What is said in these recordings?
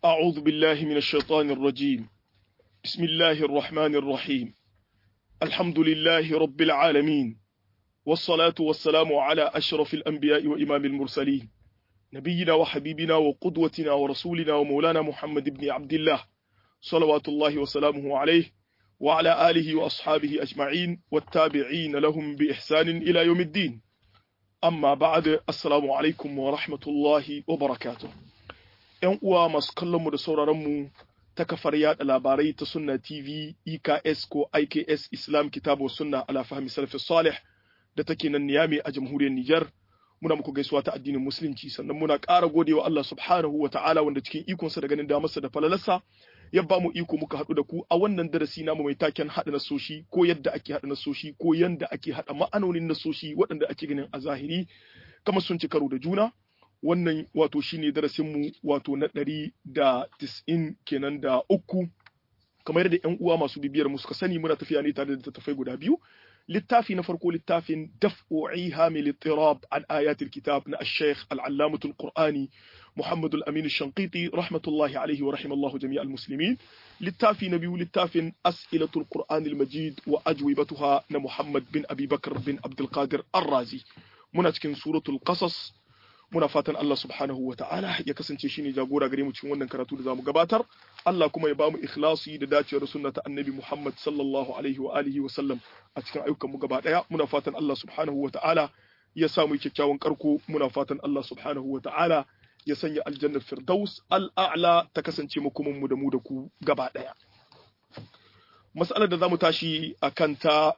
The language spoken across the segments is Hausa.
أعوذ بالله من الشيطان الرجيم بسم الله الرحمن الرحيم الحمد لله رب العالمين والصلاة والسلام على أشرف الأنبياء وإمام المرسلين نبينا وحبيبنا وقدوتنا ورسولنا ومولانا محمد بن عبد الله صلوات الله وسلامه عليه وعلى آله وأصحابه أجمعين والتابعين لهم بإحسان إلى يوم الدين amma ba'ad assalamu alaikum wa rahmatullahi wa barakatuh yan uwa masu kallon mu da sauraron mu ta kafar yada labarai ta sunna tv eks ko iks islam kitabu sunna ala fahmi salafis salih da take nan niyami a jamhuriyar niger muna muku gaisuwa ta addinin musulunci sannan muna ƙara godewa Allah subhanahu wa ta'ala wanda cikin ikonsa da ganin damarsa da falalarsa ya ba mu iko muka haɗu da ku a wannan darasi namu mai taken haɗa nasoshi ko yadda ake haɗa nasoshi ko yadda ake haɗa ma'anonin nasoshi waɗanda ake ganin a zahiri kamar sun ci karo da juna wannan wato shine darasin mu wato na ɗari da tis'in kenan da uku kamar yadda ƴan uwa masu bibiyar mu suka sani muna tafiya ne tare da tattafai guda biyu littafi na farko littafin daf'u ihamil ittirab an ayatil kitab na ash-shaykh al-allamatul qur'ani محمد الأمين الشنقيطي رحمة الله عليه ورحم الله جميع المسلمين للتافي نبي للتافي أسئلة القرآن المجيد وأجوبتها محمد بن أبي بكر بن عبد القادر الرازي مناتكن سورة القصص muna fatan Allah subhanahu wa ta'ala ya kasance shi ne jagora gare mu cikin wannan karatu da zamu gabatar Allah kuma ya ba mu ikhlasi da dacewar sunna ta annabi Muhammad sallallahu alaihi wa alihi wa sallam a cikin ayyukan mu gaba daya muna fatan Allah subhanahu wa ta'ala ya samu kyakkyawan karko muna fatan Allah subhanahu wa ta'ala ya sanya aljannar firdaus al'a'la ta kasance makomanmu da mu da ku gaba ɗaya. Mas'alar da za mu tashi a kanta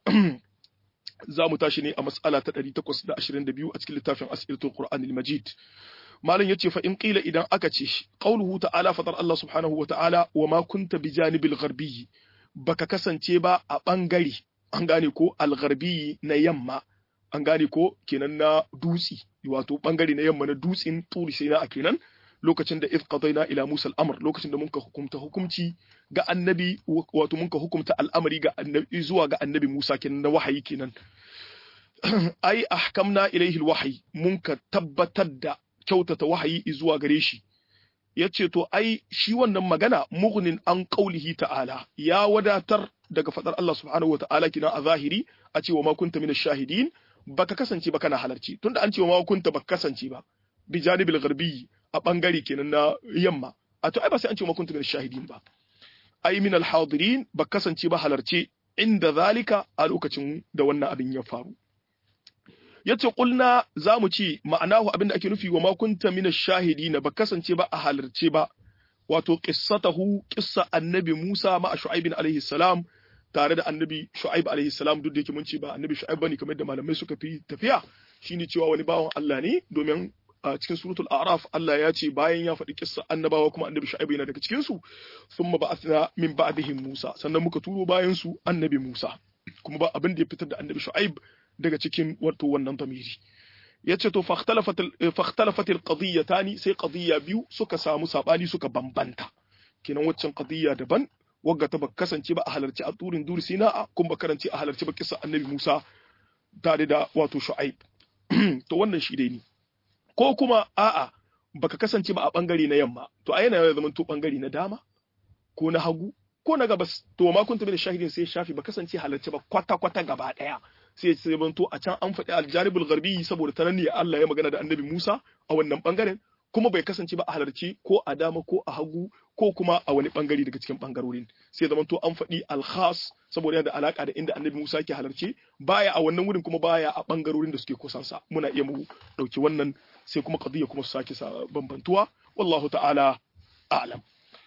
za mu tashi ne a mas'ala ta 822 a cikin littafin asiratul Qur'an al-Majid. Malam ya ce fa in qila idan aka ce qauluhu ta'ala fatar Allah subhanahu wa ta'ala wa ma kunta bi janibil gharbi baka kasance ba a bangare an gane ko al-gharbi na yamma an gane ko kenan na dutsi wato bangare na yamma na dutsin turi sai na a kenan lokacin da if qadaina ila Musa al-amr lokacin da muka hukumta hukumci ga annabi wato muka hukumta al'amari ga annabi zuwa ga annabi Musa kenan na wahayi kenan ai ahkamna ilayhi al-wahyi munka tabbatar da kyautata wahayi zuwa gare shi yace to ai shi wannan magana mughnin an qaulihi ta'ala ya wadatar daga fadar Allah subhanahu wa ta'ala kina a zahiri a ce wa ma kunta min shahidin baka kasance ba kana halarci tunda an ce ma kunta baka kasance ba bi janibil gharbi a bangare kenan na yamma a to ai ba sai an ce ma kunta min shahidin ba ai min al hadirin baka kasance ba halarce inda zalika a lokacin da wannan abin ya faru yace kulna zamu ce ma'anahu abinda ake nufi wa ma kunta min shahidin baka kasance ba a halarce ba wato qissatahu qissa annabi Musa ma Shu'aib alaihi salam tare da annabi Shu'aib alaihi salam duk da yake mun ce ba annabi Shu'aib bane kamar da malamai suka fi tafiya shine cewa wani bawan Allah ne domin a cikin suratul a'raf Allah ya ce bayan ya faɗi kissa annabawa kuma annabi Shu'aib yana daga cikin su thumma ba'athna min ba'dihim Musa sannan muka turo bayan su annabi Musa kuma ba abin da ya fitar da annabi Shu'aib daga cikin wato wannan tamiri yace to fakhtalafat alqadiyatani sai qadiyya biyu suka samu sabani suka bambanta kenan waccan qadiyya daban wagga ta baka kasance ba a halarci a turin duri sina kun ba karanci a halarci ba kisa annabi Musa tare da wato Shu'aib to wannan shi dai ne ko kuma a'a baka kasance ba a bangare na yamma to a yana ya zama to bangare na dama ko na hagu ko na gabas to ma kun tabi da shahidin sai shafi ba kasance halarci ba kwata kwata gaba daya sai sai to a can an faɗi aljanibul gharbi saboda ta ne Allah ya magana da annabi Musa a wannan bangaren kuma bai kasance ba a halarci ko a dama ko a hagu ko kuma a wani bangare daga cikin bangarorin sai zaman to an faɗi alkhas saboda yana da alaka da inda annabi Musa ke halarci baya a wannan wurin kuma baya a bangarorin da suke kusansa muna iya mu dauki wannan sai kuma qadiyya kuma su sake bambantuwa wallahu ta'ala a'lam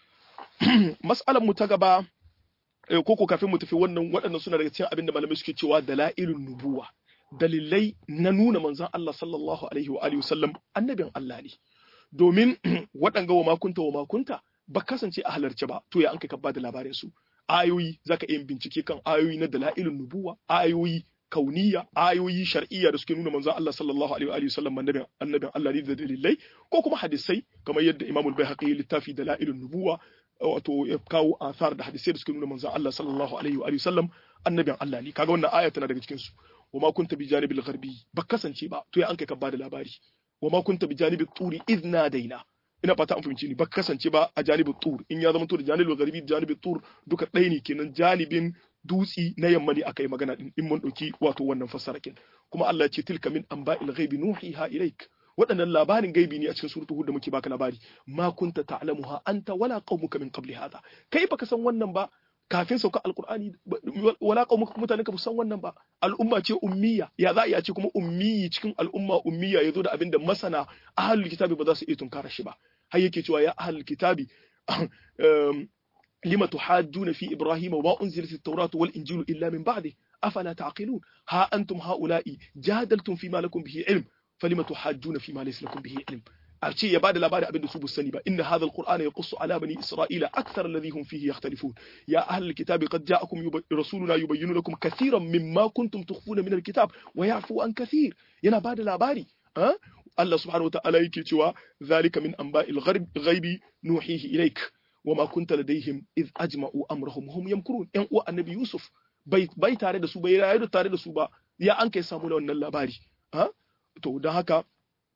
mas'alan mu ta gaba ko ko kafin mu tafi wannan waɗannan suna daga cikin abin da malamai suke cewa dalailun nubuwa dalilai na nuna manzon Allah sallallahu alaihi wa alihi wasallam annabin Allah ne domin waɗanga wa makunta wa makunta ba kasance a halarci ba to ya an kai ka bada labarin su ayoyi zaka iya bincike kan ayoyi na dalailun nubuwa ayoyi kauniya ayoyi shar'iyya da suke nuna manzon Allah sallallahu alaihi wa sallam annabin annabin Allah ne da dalilai ko kuma hadisai kamar yadda Imam al-Baihaqi littafi dalailun nubuwa wato ya kawo asar da hadisai da suke nuna manzon Allah sallallahu alaihi wa sallam annabin Allah ne kaga wannan aya tana daga cikin su wa ma kunta bi janibil gharbi ba kasance ba to ya an kai ka bada labari wa ma kunta bi janibi turi idh nadaina ina fata an fahimci ni ba kasance ba a janibin tur in ya zama to da janibin garbi da janibin tur duka ɗaya ne kenan janibin dutsi na yamma ne aka yi magana din in mun ɗauki wato wannan fassara kin kuma Allah ya ce tilka min anba'il ghaibi nuhiha ilaik waɗannan labarin gaibi ne a cikin suratul hud da muke baka labari ma kunta ta'lamuha anta wala qaumuka min qabli hadha kai baka san wannan ba kafin sauka alqur'ani wala qaumuka mutanen ka ba san wannan ba al'umma ce ummiya ya za a ce kuma ummiyi cikin al'umma ummiya yazo da abinda masana ahlul kitabi ba za su iya tunkara shi ba har yake cewa ya ahlul kitabi lima tuhajjuna fi ibrahima wa unzilat at-tauratu wal injilu illa min ba'di afala ta'qilun ha antum haula'i jadaltum fi ma lakum bihi ilm falima tuhajjuna fi ma laysa lakum bihi ilm a ce ya bada labarin abin da su sani ba inna hadha alqur'ana yaqussu ala bani isra'ila akthar alladhi hum fihi yakhtalifun ya ahli alkitabi qad ja'akum rasuluna yubayyinu lakum kathiran mimma kuntum tukhfuna min alkitab wa ya'fu an kathir yana bada labari Allah subhanahu wa ta'ala yake cewa zalika min anba'il ghaibi nuhihi ilaik wama kunta ladaihim iz ajma'u amrahum hum yamkurun yan uwa annabi yusuf bai bai tare da su bai rayu tare da su ba ya an kai samu da wannan labari ha to don haka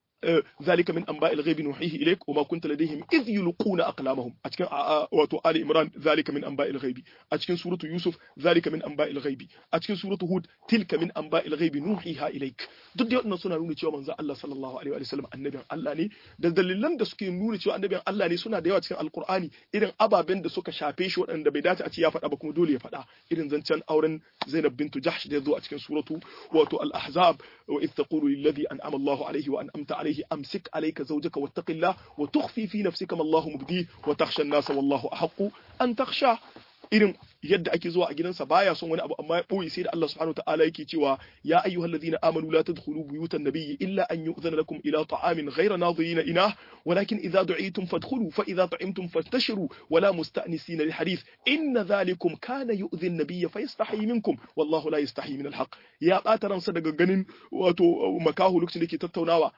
ذلك من انباء الغيب نوحيه اليك وما كنت لديهم اذ يلقون اقلامهم اتكن واتو ال عمران ذلك من انباء الغيب اتكن سوره يوسف ذلك من انباء الغيب اتكن سوره هود تلك من انباء الغيب نوحيها اليك duk da wannan suna nuna cewa manzo Allah sallallahu alaihi wa sallam annabin Allah ne da dalilan da suke nuna cewa annabin Allah ne suna da yawa cikin alqur'ani irin ababen da suka shafe shi waɗanda bai dace a ce ya faɗa ba kuma dole ya faɗa irin zancen auren Zainab bintu Jahsh da ya zo a cikin suratu wato al-ahzab wa idh taqulu lil ladhi an'ama Allahu alaihi wa an'amta عليه أمسك عليك زوجك واتق الله وتخفي في نفسك ما الله مبديه وتخشى الناس والله أحق أن تخشى irin yadda ake zuwa a gidansa baya son wani abu amma ya boye sai da Allah subhanahu wataala yake cewa ya ayyuhal ladina amanu la tadkhulu buyutan nabiyyi illa an yu'zana lakum ila ta'amin ghayra nadhirina inah walakin idza du'itum fadkhulu fa idza ta'imtum fantashiru wala musta'nisina li hadith inna dhalikum kana yu'dhi an-nabiyya fayastahi minkum wallahu la yastahi min al-haq ya bata ransa daga ganin wato makahu lokacin da yake tattaunawa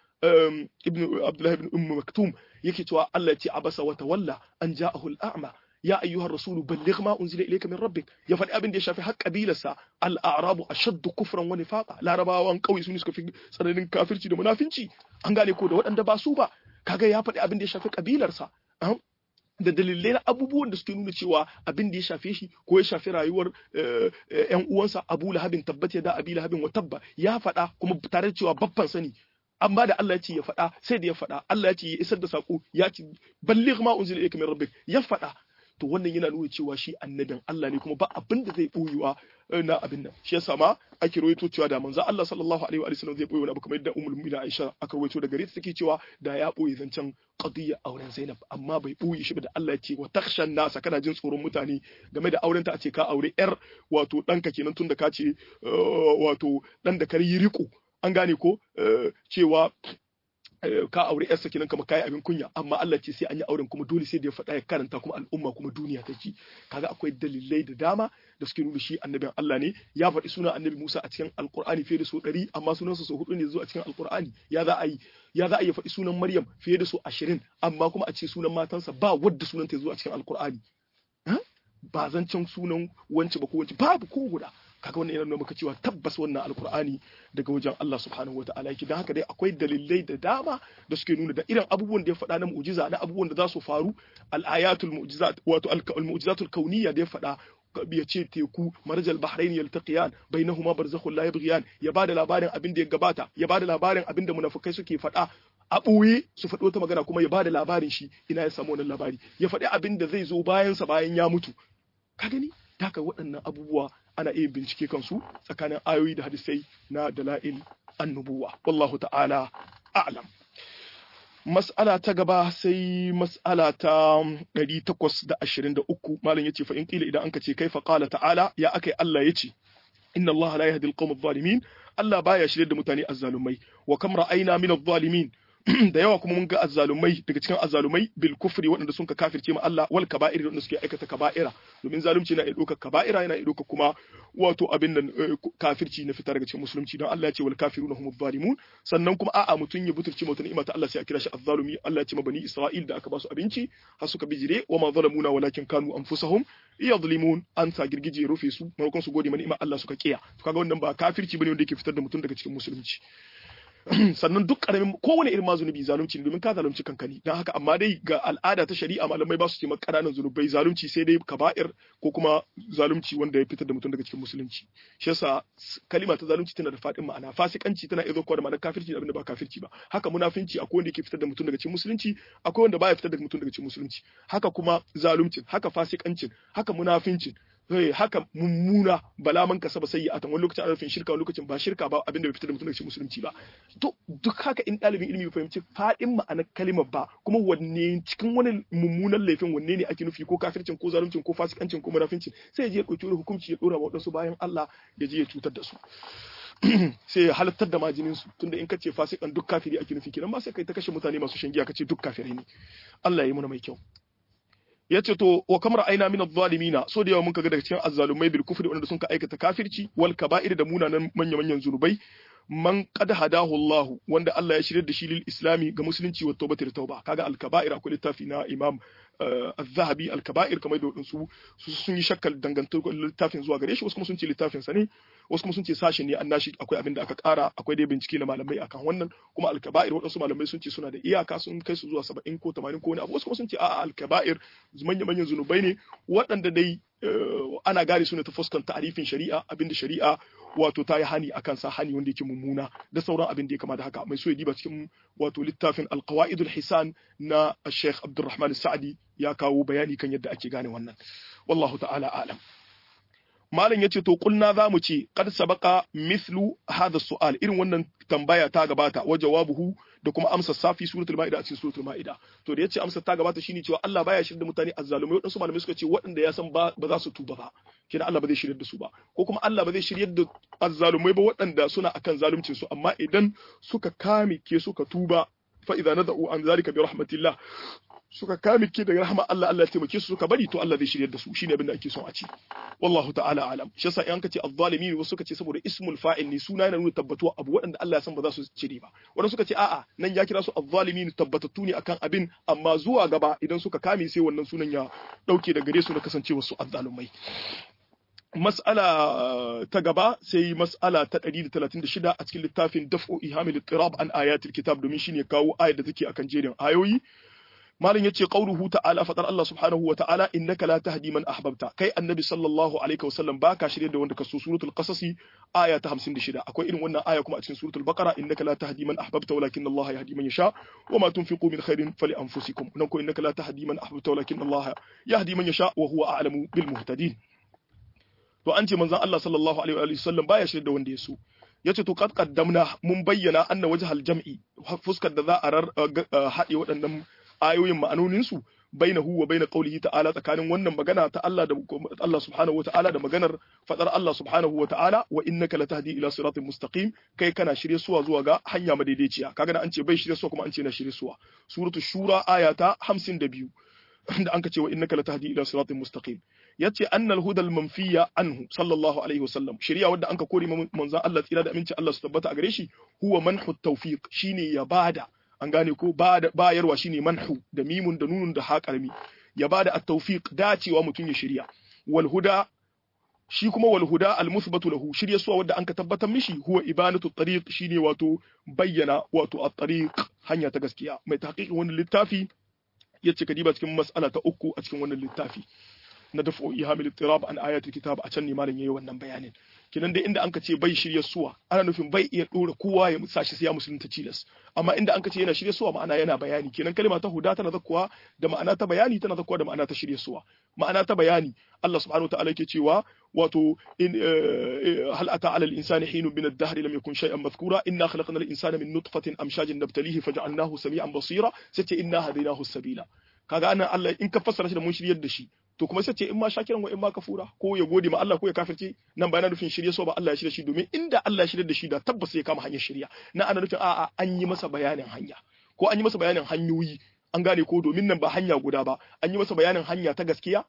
ibn Abdullah ibn Umm Maktum yake cewa Allah ya ce abasa wa tawalla an ja'ahu al-a'ma ya ayyuha rasulu balligh ma unzila ilayka min rabbik ya faɗi abin da ya shafi har kabilarsa al-a'rabu ashaddu kufran wa nifaqa larabawan kauye su ne suka fi tsananin kafirci da munafinci an gane ko da waɗanda ba su ba kaga ya faɗi abin da ya shafi kabilarsa da dalilai na abubuwan da suke nuna cewa abin da ya shafe shi ko ya shafi rayuwar yan uwansa Abu Lahabin tabbata da Abi Lahabin wa tabba ya faɗa kuma tare da cewa babban sani amma da Allah ya ce ya faɗa sai da ya faɗa Allah ya ce ya isar da sako ya ce balligh ma unzila ilayka min rabbik ya faɗa to wannan yana nuna cewa shi annabin Allah ne kuma ba abin da zai boyewa na abin nan shi yasa ma ake rawaito cewa da manzo Allah sallallahu alaihi wa sallam zai boye wani abu kamar yadda ummul mu'minin Aisha aka rawaito daga gare ta take cewa da ya boye zancen qadiyya auren Zainab amma bai boye shi ba da Allah ya ce wa takhshan nasa kana jin tsoron mutane game da auren ta a ce ka aure yar wato danka kenan tunda ka ce wato dan da kar yi riko an gane ko cewa ka aure yarsa kenan kamar kai abin kunya amma Allah ce sai an yi auren kuma dole sai da ya faɗa ya karanta kuma al'umma kuma duniya ta ji kaga akwai dalilai da dama da suke nuna shi annabin Allah ne ya faɗi sunan annabi Musa a cikin alqur'ani fiye da so ɗari amma sunansa so hudu ne zuwa cikin alqur'ani ya za a yi ya za a yi faɗi sunan Maryam fiye da so ashirin amma kuma a ce sunan matansa ba wadda sunanta ya zo a cikin alqur'ani ba zancen sunan wance ba ko wance babu ko guda kaga wannan yana nuna maka cewa tabbas wannan alkur'ani daga wajen Allah subhanahu wa ta'ala yake dan haka dai akwai dalilai da dama da suke nuna da irin abubuwan da ya faɗa na mu'jiza na abubuwan da za su faru al-ayatul mu'jizat wato al-mu'jizatul kauniyya da ya faɗa ya ce teku marjal bahrain yaltaqiyan bainahuma barzakhun la yabghiyan ya bada labarin abin da ya gabata ya bada labarin abin da munafikai suke faɗa a ɓoye su faɗi wata magana kuma ya bada labarin shi ina ya samu wannan labari ya faɗi abin da zai zo bayan sa bayan ya mutu ka gani haka waɗannan abubuwa ana iya bincike kansu tsakanin ayoyi da hadisai na dala'il annubuwa wallahu ta'ala a'lam mas'ala ta gaba sai mas'ala ta 823 malam yace fa in qila idan anka ce kaifa qala ta'ala ya akai Allah yace inna Allah la yahdi al-qawm adh-dhalimin Allah baya shirye da mutane azzalumai wa kam ra'ayna min adh-dhalimin da yawa kuma mun ga azzalumai daga cikin azzalumai bil kufri waɗanda sun ka kafirce ma Allah wal kaba'ir waɗanda suke aikata kaba'ira domin zalunci yana iya ɗaukar kaba'ira yana iya ɗaukar kuma wato abin nan kafirci na fita daga cikin musulunci don Allah ya ce wal kafiruna humuz zalimun sannan kuma a'a mutun ya buturci mutum ni'ima ta Allah sai a kira shi azzalumi Allah ya ce ma bani Isra'il da aka ba su abinci har suka bijire wa ma zalamuna walakin kanu anfusahum yadhlimun an sa girgije rufe su maimakon su gode ma ni'ima Allah suka kiya to kaga wannan ba kafirci bane wanda yake fitar da mutum daga cikin musulunci sannan duk karamin kowane irin ma zunubi zalunci ne domin ka zalunci kanka ne dan haka amma dai ga al'ada ta shari'a malamai ba su ce maka ƙananan zunubai zalunci sai dai kaba'ir ko kuma zalunci wanda ya fitar da mutum daga cikin musulunci shi yasa kalima ta zalunci tana da faɗin ma'ana fasikanci tana iya zuwa da ma'anar kafirci da abin da ba kafirci ba haka munafinci akwai wanda yake fitar da mutum daga cikin musulunci akwai wanda baya fitar da mutum daga cikin musulunci haka kuma zaluncin haka fasikancin haka munafincin haka mummuna bala man kasaba sayyi'atan wani lokacin ana nufin shirka wani lokacin ba shirka ba abin da bai fitar da mutum daga cikin musulunci ba to duk haka in ɗalibin ilimi bai fahimci faɗin ma'anar kalimar ba kuma wanne cikin wani mummunan laifin wanne ne ake nufi ko kafircin ko zaluncin ko fasikancin ko munafincin sai ya je ya ɗauki wani hukunci ya ɗora wa waɗansu bayan Allah ya je ya cutar da su sai ya halattar da majinin su tunda in kace fasikan duk kafiri ake nufi kenan ba sai kai ta kashe mutane masu shan giya kace duk kafirai ne Allah ya yi muna mai kyau yace to wa kamar aina min adh-dhalimina so da yawa mun kaga daga cikin azzalumai bil kufri wanda sun ka aikata kafirci wal kaba'ir da munanan manya manyan zunubai man qad hadahu Allah wanda Allah ya shirye da shi lil islami ga musulunci wa tawbati da tauba kaga al kaba'ir akwai littafi na imam az-zahabi al kaba'ir kamar da wadansu sun yi shakkal dangantar littafin zuwa gare shi wasu kuma sun ce littafin sa ne wasu kuma sun ce sashen ne annashi akwai abin da aka kara akwai dai bincike na malamai akan wannan kuma al-kaba'ir wadansu malamai sun ce suna da iyaka sun kai su zuwa 70 ko 80 ko wani abu wasu kuma sun ce a'a al-kaba'ir manyan manyan zunubai ne waɗanda dai ana gane su ne ta fuskan ta'arifin shari'a abinda shari'a wato ta yi hani akan sa hani wanda yake mummuna da sauran abin da ya kama da haka mai so ya diba cikin wato littafin al-qawaidul hisan na Sheikh Abdulrahman Sa'di ya kawo bayani kan yadda ake gane wannan wallahu ta'ala alam malam yace to kulna zamu ce qad sabaqa mithlu hadha su'al irin wannan tambaya ta gabata wa jawabuhu da kuma amsa safi suratul maida a cikin suratul maida to da yace amsa ta gabata shine cewa Allah baya shirye da mutane azzalumai wadansu malamai suka ce waɗanda ya san ba za su tuba ba kina Allah ba zai shirye da su ba ko kuma Allah ba zai shirye da azzalumai ba waɗanda suna akan zaluncin su amma idan suka kame ke suka tuba fa idza nada'u an zalika bi rahmatillah suka kame ke daga rahama Allah Allah ya taimake su suka bari to Allah zai shiryar da su shine abin da ake son a ci wallahu ta'ala alam shi yasa in kace az-zalimin wasu suka ce saboda ismul fa'il ne suna yana nuna tabbatuwa abu waɗanda Allah ya san ba za su cire ba wanda suka ce a'a nan ya kira su az-zalimin tabbatattu ne akan abin amma zuwa gaba idan suka kame sai wannan sunan ya dauke da gare su da kasancewar su az-zalumai mas'ala ta gaba sai mas'ala ta 136 a cikin littafin daf'u ihamil ittirab an ayatil kitab domin shine kawo ayar da take akan jerin ayoyi malam yace qauluhu ta'ala fadar Allah subhanahu wa ta'ala innaka la tahdi man ahbabta kai annabi sallallahu alaihi wa sallam baka shirye da wanda ka so suratul qasasi aya ta 56 akwai irin wannan aya kuma a cikin suratul baqara innaka la tahdi man ahbabta walakin Allah yahdi man yasha wa ma tunfiqu min khairin fali anfusikum nan ko innaka la tahdi man ahbabta walakin Allah yahdi man yasha wa huwa a'lamu bil muhtadin to an ce manzon Allah sallallahu alaihi wa sallam baya shirye da wanda ya so yace to qad qaddamna mun bayyana anna wajhal jam'i fuskar da za a haɗe waɗannan ayoyin ma'anoninsu bainahu wa baina qawlihi ta'ala tsakanin wannan magana ta Allah da Allah subhanahu wa ta'ala da maganar fadar Allah subhanahu wa ta'ala wa innaka latahdi ila siratin mustaqim kai kana shirye suwa zuwa ga hanya madaidaiciya kaga da an ce bai shirye suwa kuma an ce na shirye suwa suratul shura aya ta 52 da an ka ce wa innaka latahdi ila siratin mustaqim yace annal hudal manfiya anhu sallallahu alaihi wasallam shari'a wadda anka kore manzon Allah tsira da aminci Allah su tabbata a gare shi huwa manhu tawfiq shine ya bada an gane ko bayarwa shine manhu da mimun da nunun da haƙarmi ya bada at-tawfiq dacewa mutum ya shirya wal huda shi kuma wal huda al musbatu lahu shirya suwa wanda anka tabbatar mishi huwa ibanatu tariq shine wato bayyana wato at-tariq hanya ta gaskiya mai tahqiqin wannan littafi yace kadiba cikin mas'ala ta uku a cikin wannan littafi na dafo ihamil tirab an ayatul kitab a can ne malam yayi wannan bayanin kinan dai inda anka ce bai shirya suwa ana nufin bai iya dora kowa ya sashi sai ya musulunta cilas amma inda anka ce yana shirya suwa ma'ana yana bayani kenan kalma ta huda tana zakkuwa da ma'ana ta bayani tana zakkuwa da ma'ana ta shirya suwa ma'ana ta bayani Allah subhanahu wa ta'ala yake cewa wato in hal ata ala al-insani hinun min ad-dahr lam yakun shay'an madhkura inna khalaqna al-insana min nutfatin amshajin nabtalihi faj'alnahu sami'an basira sace inna hadaynahu as-sabila kaga anan Allah in ka fassara shi da mun shiryar da shi to kuma sai ce in ma shakiran wa in ma kafura ko ya gode ma Allah ko ya kafirce nan ba yana nufin shirye so ba Allah ya shirye shi domin inda Allah ya shirye da shi da tabbas ya kama hanyar shirya na ana nufin a'a an yi masa bayanin hanya ko an yi masa bayanin hanyoyi an gane ko domin nan ba hanya guda ba an yi masa bayanin hanya ta gaskiya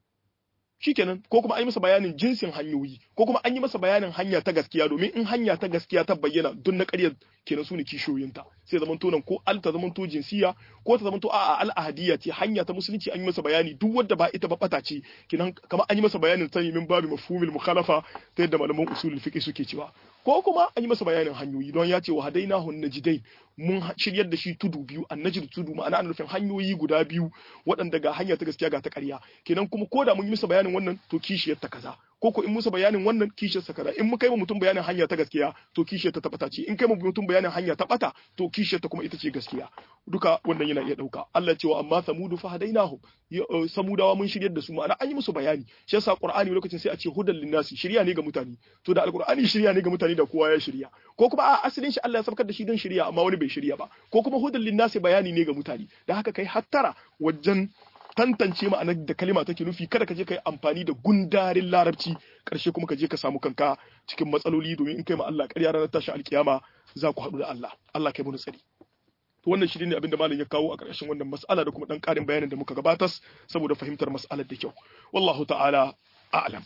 shikenan ko kuma an yi masa bayanin jinsin hanyoyi ko kuma an yi masa bayanin hanya ta gaskiya domin in hanya ta gaskiya ta bayyana duk na ƙaryar kenan su ne kishiyoyinta sai zaman to nan ko al ta zaman to jinsiya ko ta zaman to a'a al ahadiyya ce hanya ta musulunci an yi masa bayani duk wanda ba ita ba bata ce kenan kamar an yi masa bayanin ta min babu mafhumil mukhalafa ta yadda malaman usulul fiqh suke cewa ko kuma an yi masa bayanin hanyoyi don ya ce wa hadainahu najidain mun shiryar da shi tudu biyu annajid tudu ma'ana ana nufin hanyoyi guda biyu waɗanda ga hanya ta gaskiya ga ta ƙarya kenan kuma ko da mun yi masa bayanin wannan to kishiyar ta kaza ko ko in musa bayanin wannan kishiyar sa kaza in mun kai mutum bayanin hanya ta gaskiya to kishiyar ta tabbata ce in kai mutum bayanin hanya ta bata to kishiyar ta kuma ita ce gaskiya duka wannan yana iya dauka Allah cewa amma samudu fa hadainahum samudawa mun shiryar da su ma'ana an yi musu bayani shi yasa qur'ani lokacin sai a ce hudan linnasi shirya ne ga mutane to da alqur'ani shirya ne ga mutane da kowa ya shirya ko kuma a asalin shi Allah ya sabkar da shi don shirya amma wani bai shirya ba ko kuma hudan linnasi bayani ne ga mutane da haka kai hattara wajen tantance ma'anar da kalima take nufi kada ka je ka yi amfani da gundarin larabci karshe kuma ka je ka samu kanka cikin matsaloli domin in kai ma Allah ƙarya ranar tashin alkiyama za ku haɗu da Allah Allah kai mu tsari to wannan shi ne abin da malam ya kawo a ƙarshen wannan mas'ala da kuma dan ƙarin bayanin da muka gabatas saboda fahimtar mas'alar da kyau wallahu ta'ala a'lam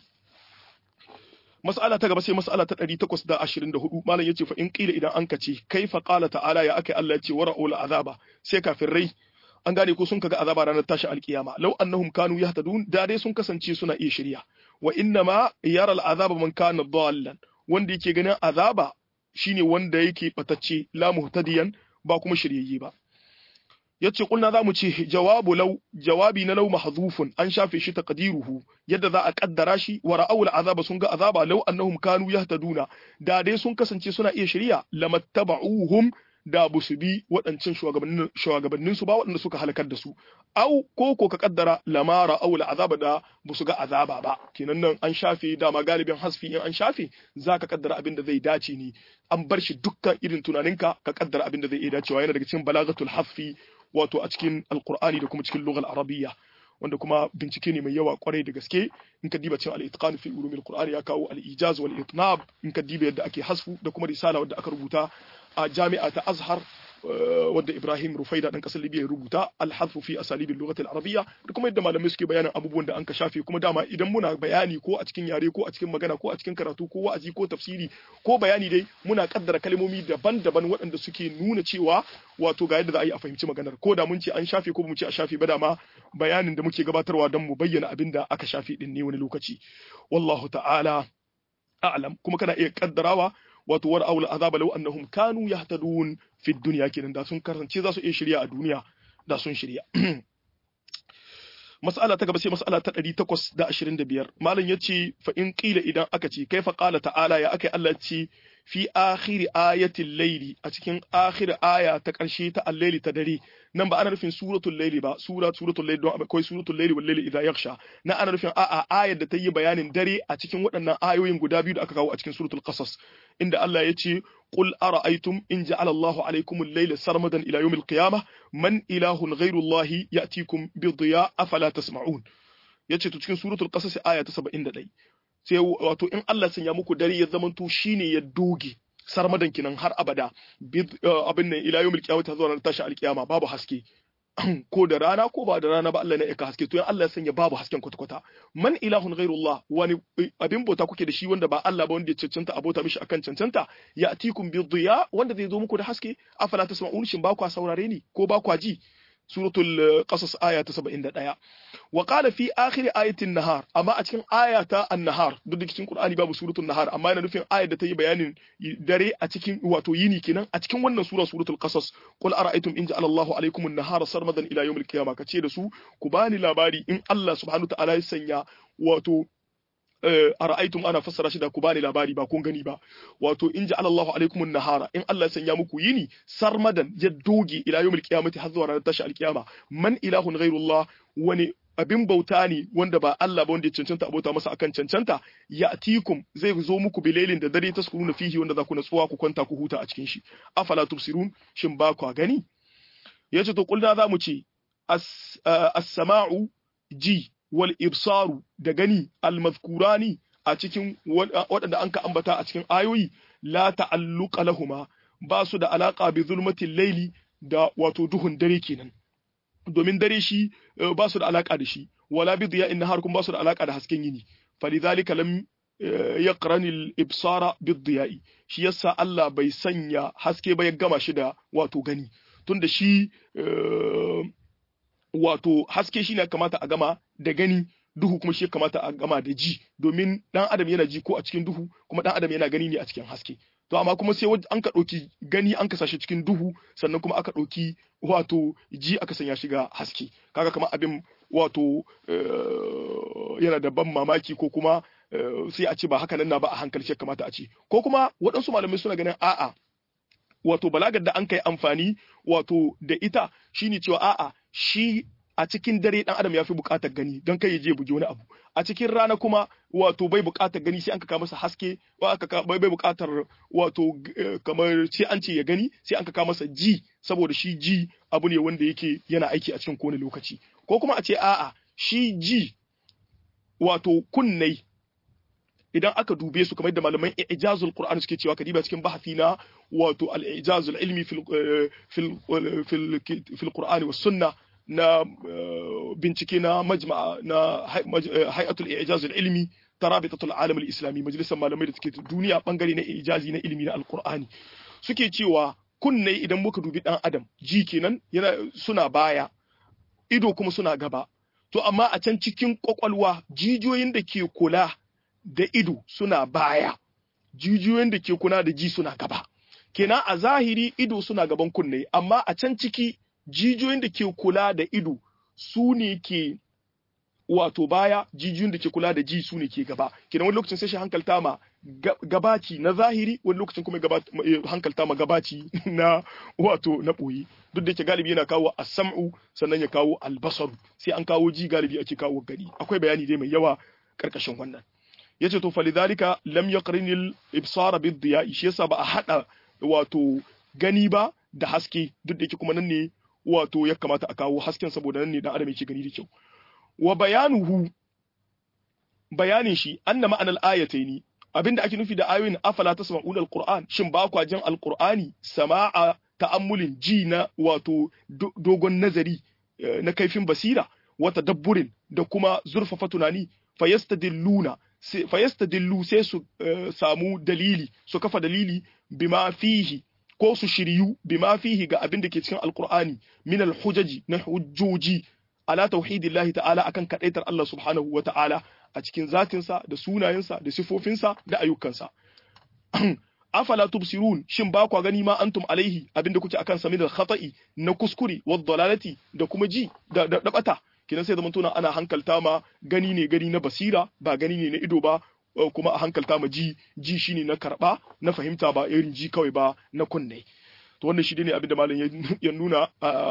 mas'ala ta gaba sai mas'ala ta 824 malam yace fa in qila idan an kace kaifa qala ta'ala ya akai Allah yace wara'ul azaba sai kafirai an gane ko sun kaga azaba ranar tashi alkiyama law annahum kanu yahtadun da dai sun kasance suna iya shirya wa inna ma yara al'azaba man kana dallan wanda yake ganin azaba shine wanda yake batacce la muhtadiyan ba kuma shiryayye ba yace kulna zamu ce jawabu law jawabi na law mahzufun an shafe shi taqdiruhu yadda za a kaddara shi wa ra'aw azaba sun ga azaba law annahum kanu yahtaduna da dai sun kasance suna iya shirya lamattaba'uhum da ba su bi waɗancan shugabannin su ba waɗanda suka halakar da su au ko ko ka kaddara lamara au azaba da ba su ga azaba ba kenan nan an shafe dama galibin hasfi in an shafe za ka kaddara abin da zai dace ne an bar shi dukkan irin tunaninka ka kaddara abin da zai iya dacewa yana daga cikin balagatul hasfi wato a cikin alqur'ani da kuma cikin lughal arabiyya wanda kuma bincike ne mai yawa kwarai da gaske in ka diba cin al-itqan fi ulumil qur'ani ya kawo al-ijaz wal itnab in ka diba yadda ake hasfu da kuma risala wadda aka rubuta a jami'a ta Azhar wadda Ibrahim Rufaida dan kasar Libya ya rubuta al-hadfu fi asalibil lughati al-arabiyya da kuma yadda malamai suke bayanin abubuwan da an ka shafe kuma dama idan muna bayani ko a cikin yare ko a cikin magana ko a cikin karatu ko wa'azi ko tafsiri ko bayani dai muna kaddara kalmomi daban-daban waɗanda suke nuna cewa wato ga yadda za a yi a fahimci maganar ko da mun ce an shafe ko mu ce a shafe ba dama bayanin da muke gabatarwa don mu bayyana abin da aka shafe din ne wani lokaci wallahu ta'ala a'lam kuma kana iya kaddarawa wato war aula azaba law annahum kanu yahtadun fi dunya kenan da sun kasance za su iya shirya a duniya da sun shirya mas'ala ta gaba sai mas'ala ta 825 malam yace fa in qila idan aka ce kaifa qala ta'ala ya akai Allah ce fi akhir ayatil layli a cikin akhir aya ta karshe ta al-layli ta dare nan ba ana nufin suratul layli ba sura suratul layli don akwai suratul layli wal layli idha yaghsha na ana nufin a'a ayar da ta yi bayanin dare a cikin waɗannan ayoyin guda biyu da aka kawo a cikin suratul qasas inda Allah ya ce qul ara'aytum in ja'ala Allahu alaykum al-layla sarmadan ila yawm al-qiyamah man ilahun ghayru Allah ya'tikum bi dhiya afala tasma'un yace to cikin suratul qasas aya ta 71 sai wato in Allah sanya muku dare ya zamanto shine ya doge sarmadan kinan har abada abin nan ila yawmil qiyamah zuwa ranar tashi alkiyama babu haske ko da rana ko ba da rana ba Allah ne ya haske to in Allah ya sanya babu hasken kwata-kwata man ilahun ghairullah wani abin bauta kuke da shi wanda ba Allah ba wanda ya cancanta abota mishi akan cancanta ya atikum bi dhiya wanda zai zo muku da haske afala tasma'un shin ba kwa saurare ni ko ba kwa ji suratul qasas aya ta 71 wa qala fi akhir ayatin nahar amma a cikin aya ta an-nahar duk da cikin qur'ani babu suratul nahar amma yana nufin ayar da ta yi bayanin dare a cikin wato yini kenan a cikin wannan sura suratul qasas qul ara'aytum in ja'ala Allahu alaykum an-nahara sarmadan ila yawmil qiyamah kace da su ku bani labari in Allah subhanahu ta'ala ya sanya wato a ra'aitum ana fassara shi da ku bani labari ba kun gani ba wato in ja'ala Allahu alaikum an-nahara in Allah ya sanya muku yini sarmadan ya doge ila yawmil qiyamati har zuwa ranar tashi alkiyama man ilahun ghairullah wani abin bauta ne wanda ba Allah ba wanda ya cancanta abota masa akan cancanta ya atikum zai zo muku bilailin da dare taskuruna fihi wanda za ku natsuwa ku kwanta ku huta a cikin shi afala tubsirun shin ba ku gani yace to kulna za mu ce as-sama'u ji wal ibsaru da gani almazkurani a cikin waɗanda an ka ambata a cikin ayoyi la ta'alluqa lahuma ba su da alaka bi zulmatil laili da wato duhun dare kenan domin dare shi ba su da alaka da shi wala bi diya'in nahar kuma ba su da alaka da hasken yini falidhalika lam yaqrani al-ibsara bi diya'i shi yasa Allah bai sanya haske ba ya gama shi da wato gani tunda shi wato haske shi ne kamata a gama da gani duhu kuma shi kamata a gama da ji domin dan adam yana ji ko a cikin duhu kuma dan adam yana gani ne a cikin haske to amma kuma sai an ka ɗauki gani an ka sashi cikin duhu sannan kuma aka ɗauki wato ji aka sanya shiga haske kaga kamar abin wato yana da ban mamaki ko kuma sai a ce ba haka nan na ba a hankali ce kamata a ce ko kuma waɗansu malamai suna ganin a'a wato balagar da an kai amfani wato da ita shine cewa a'a shi a cikin dare dan adam ya fi bukatar gani don kai ya je buge wani abu a cikin rana kuma wato bai bukatar gani sai an ka masa haske wa aka bai bai bukatar wato kamar sai an ce ya gani sai an ka masa ji saboda shi ji abu ne wanda yake yana aiki a cikin kowane lokaci ko kuma a ce a'a shi ji wato kunnai idan aka dube su kamar da malaman ijazul qur'an suke cewa kadiba cikin bahasi na wato al-ijazul ilmi fil fil fil fil qur'an was sunnah na bincike na majma'a na hay'atul ijazul ilmi tarabitatul alam al-islami majalisar malamai da suke duniya bangare na ijazi na ilimi na alqur'ani suke cewa kunne idan muka dubi dan adam ji kenan yana suna baya ido kuma suna gaba to amma a can cikin kwakwalwa jijiyoyin da ke kula da ido suna baya jijiyoyin da ke kula da ji suna gaba kenan a zahiri ido suna gaban kunne amma a can ciki jijiyoyin da ke kula da ido su ne ke wato baya jijiyoyin da ke kula da ji su ne ke gaba kenan wani lokacin sai shi hankalta ma gabaci na zahiri wani lokacin kuma hankalta ma gabaci na wato na ɓoye duk da yake galibi yana kawo as-sam'u sannan ya kawo albasaru sai an kawo ji galibi ake kawo gani akwai bayani dai mai yawa karkashin wannan yace to falidhalika lam yaqrinil ibsara bid diya'i shi yasa ba a hada wato gani ba da haske duk da yake kuma nan ne wato ya kamata a kawo hasken saboda nan ne dan adam yake gani da kyau wa bayanuhu bayanin shi anna ma'anal ayataini abinda ake nufi da ayoyin afala tasma'una alquran shin ba kwa jin alqurani sama'a ta'ammulin ji na wato dogon nazari na kaifin basira wata dabburin da kuma zurfafa tunani fayastadilluna fayastadillu sai su samu dalili su kafa dalili bima fihi ko su shiryu bima fihi ga abin da ke cikin alqur'ani min alhujaji na hujjoji ala tauhidillahi ta'ala akan kadaitar Allah subhanahu wa ta'ala a cikin zatinsa da sunayensa da sifofinsa da ayyukansa afala tubsirun shin ba kwa gani ma antum alaihi abinda kuke akan sa min al-khata'i na kuskure wa dalalati da kuma ji da da bata kinan sai zamantuna ana hankalta ma gani ne gani na basira ba gani ne na ido ba kuma a hankalta ma ji ji shine na karba na fahimta ba irin ji kawai ba na kunne to wannan shi ne abin da malam ya nuna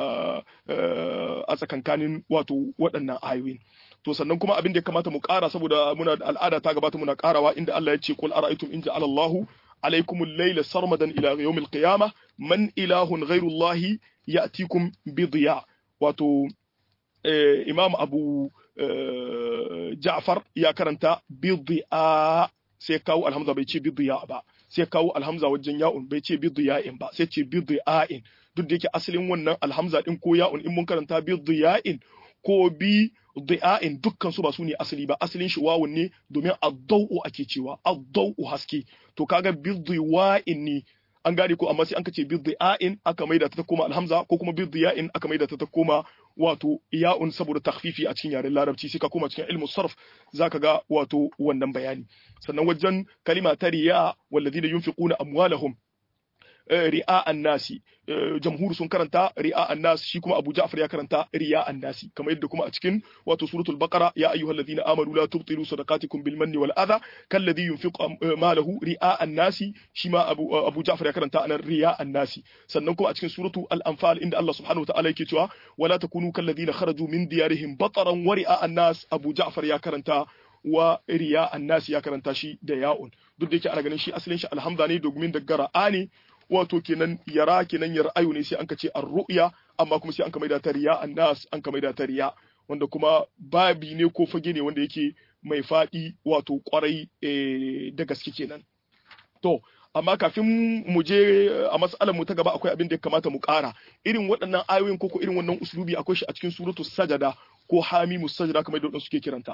a tsakankanin wato waɗannan ayoyin to sannan kuma abin da ya kamata mu ƙara saboda muna da al'ada ta gabata muna ƙarawa inda Allah ya ce qul ara'aytum in ja'ala Allahu alaykum al-layla sarmadan ila yawm al-qiyamah man ilahun ghayru Allah ya'tikum bi diya wato Imam Abu Ja'far ya karanta bi diya sai kawo alhamza bai ce bi diya ba sai kawo alhamza wajen ya'un bai ce biddu ya'in ba sai ce biddu ya'in duk da yake asalin wannan alhamza din ko ya'un in mun karanta biddu ya'in ko bi du'a'in dukkan su ba su ne asali ba asalin shi wawun ne domin addau'u ake cewa addau'u haske to kaga biddu wa'in ne an gane ko amma sai an kace biddu ya'in aka maida ta ta koma alhamza ko kuma biddu ya'in aka maida ta ta koma wato ya'un saboda takhfifi a cikin yaren larabci sai ka koma cikin ilmu sarf zaka ga wato wannan bayani sannan wajen kalima ta riya walladhina yunfiquna amwalahum ri'a annasi jamhur sun karanta ri'a annas shi kuma Abu Ja'far ya karanta ri'a annasi kamar yadda kuma a cikin wato suratul baqara ya ayyuhalladhina amanu la tubtilu sadaqatikum bil manni wal adha kalladhi yunfiqu malahu ri'a annasi shi ma Abu Abu Ja'far ya karanta anan ri'a annasi sannan kuma a cikin suratu al anfal inda Allah subhanahu wa ta'ala yake cewa wala takunu kalladhina kharaju min diyarihim bataran wa ri'a annas Abu Ja'far ya karanta wa riya annasi ya karanta shi da ya'un duk da yake ana ganin shi asalin shi alhamza ne domin daga ra'a ne wato kenan yara kenan yar'ayu ne sai an ka ce ar-ru'ya amma kuma sai an ka maida ta riya annas an ka maida ta riya wanda kuma babi ne ko fage ne wanda yake mai faɗi wato kwarai da gaske kenan to amma kafin mu je a mas'alar mu ta gaba akwai abin da ya kamata mu ƙara irin waɗannan ayoyin ko ko irin wannan uslubi akwai shi a cikin suratul sajada ko hamimus sajada kamar da suke kiranta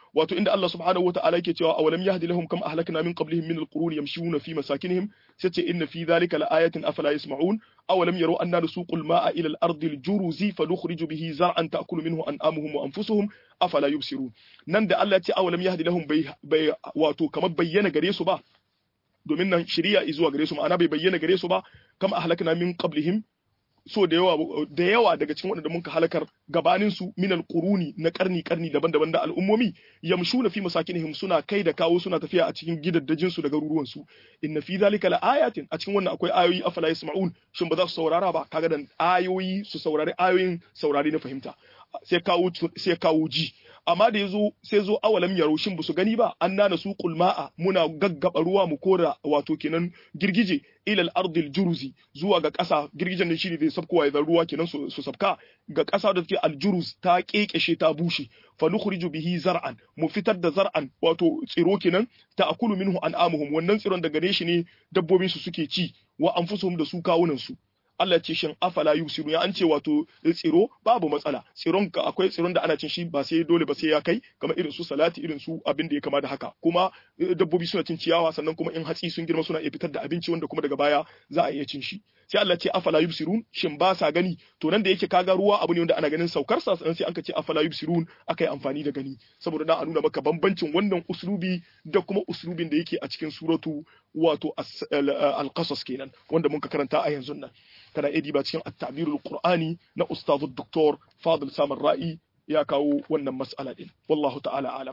wato inda Allah subhanahu wata'ala yake cewa awalam yahdi lahum kam ahlakna min qablihim min alquruni yamshuna fi masakinihim sai ce inna fi dhalika laayatin afala yasma'un awalam yaru anna nusuqu alma'a ila al-ardi al-juruzi fanukhriju bihi zar'an ta'kulu minhu an'amuhum wa anfusuhum afala yubsirun nan da Allah ya ce awalam yahdi lahum bai wato kamar bayyana gare su ba domin nan shari'a zuwa gare su ma'ana bai bayyana gare su ba kam ahlakna min qablihim so da yawa da yawa daga cikin waɗanda muka halakar gabanin su min alquruni na karni karni daban-daban da al'ummomi yamshuna fi masakinihim suna kai da kawo suna tafiya a cikin gidaddajin su da garuruwan su inna fi zalika laayatin a cikin wannan akwai ayoyi afala yasma'un shin ba za su saurara ba kaga dan ayoyi su saurari ayoyin saurari na fahimta sai kawo sai kawo ji amma da yazo sai zo awalam yaro shin ba su gani ba an nana su kulma'a muna gaggaba ruwa mu kora wato kenan girgije ilal ardil juruzi zuwa ga ƙasa girgijen ne shine zai sabkowa ya ruwa kenan su, su sabka ga ƙasa da take aljuruz ta kekeshe ta bushe fa nukhriju bihi zar'an mu fitar da zar'an wato tsiro kenan ta akulu minhu an'amuhum wannan tsiron daga gare shi ne dabbobin su suke ci wa anfusuhum da su kawunan su Allah ce shin afala yusiru ya an ce wato tsiro babu matsala tsiron ka akwai tsiron da ana cin shi ba sai dole ba sai ya kai kamar irin su salati irin su abin da ya kama da haka kuma dabbobi suna cin ciyawa sannan kuma in hatsi sun girma suna iya fitar da abinci wanda kuma daga baya za a iya cin shi sai Allah ce afala yubsirun shin ba sa gani to nan da yake kaga ruwa abu ne wanda ana ganin saukar sa sai an ka ce afala yubsirun akai amfani da gani saboda dan a nuna maka bambancin wannan uslubi da kuma uslubin da yake a cikin suratu wato al-qasas kenan wanda mun ka karanta a yanzu nan kana edi ba cikin at-ta'birul qur'ani na ustazu doktor fadil samar ra'i ya kawo wannan mas'ala din wallahu ta'ala alam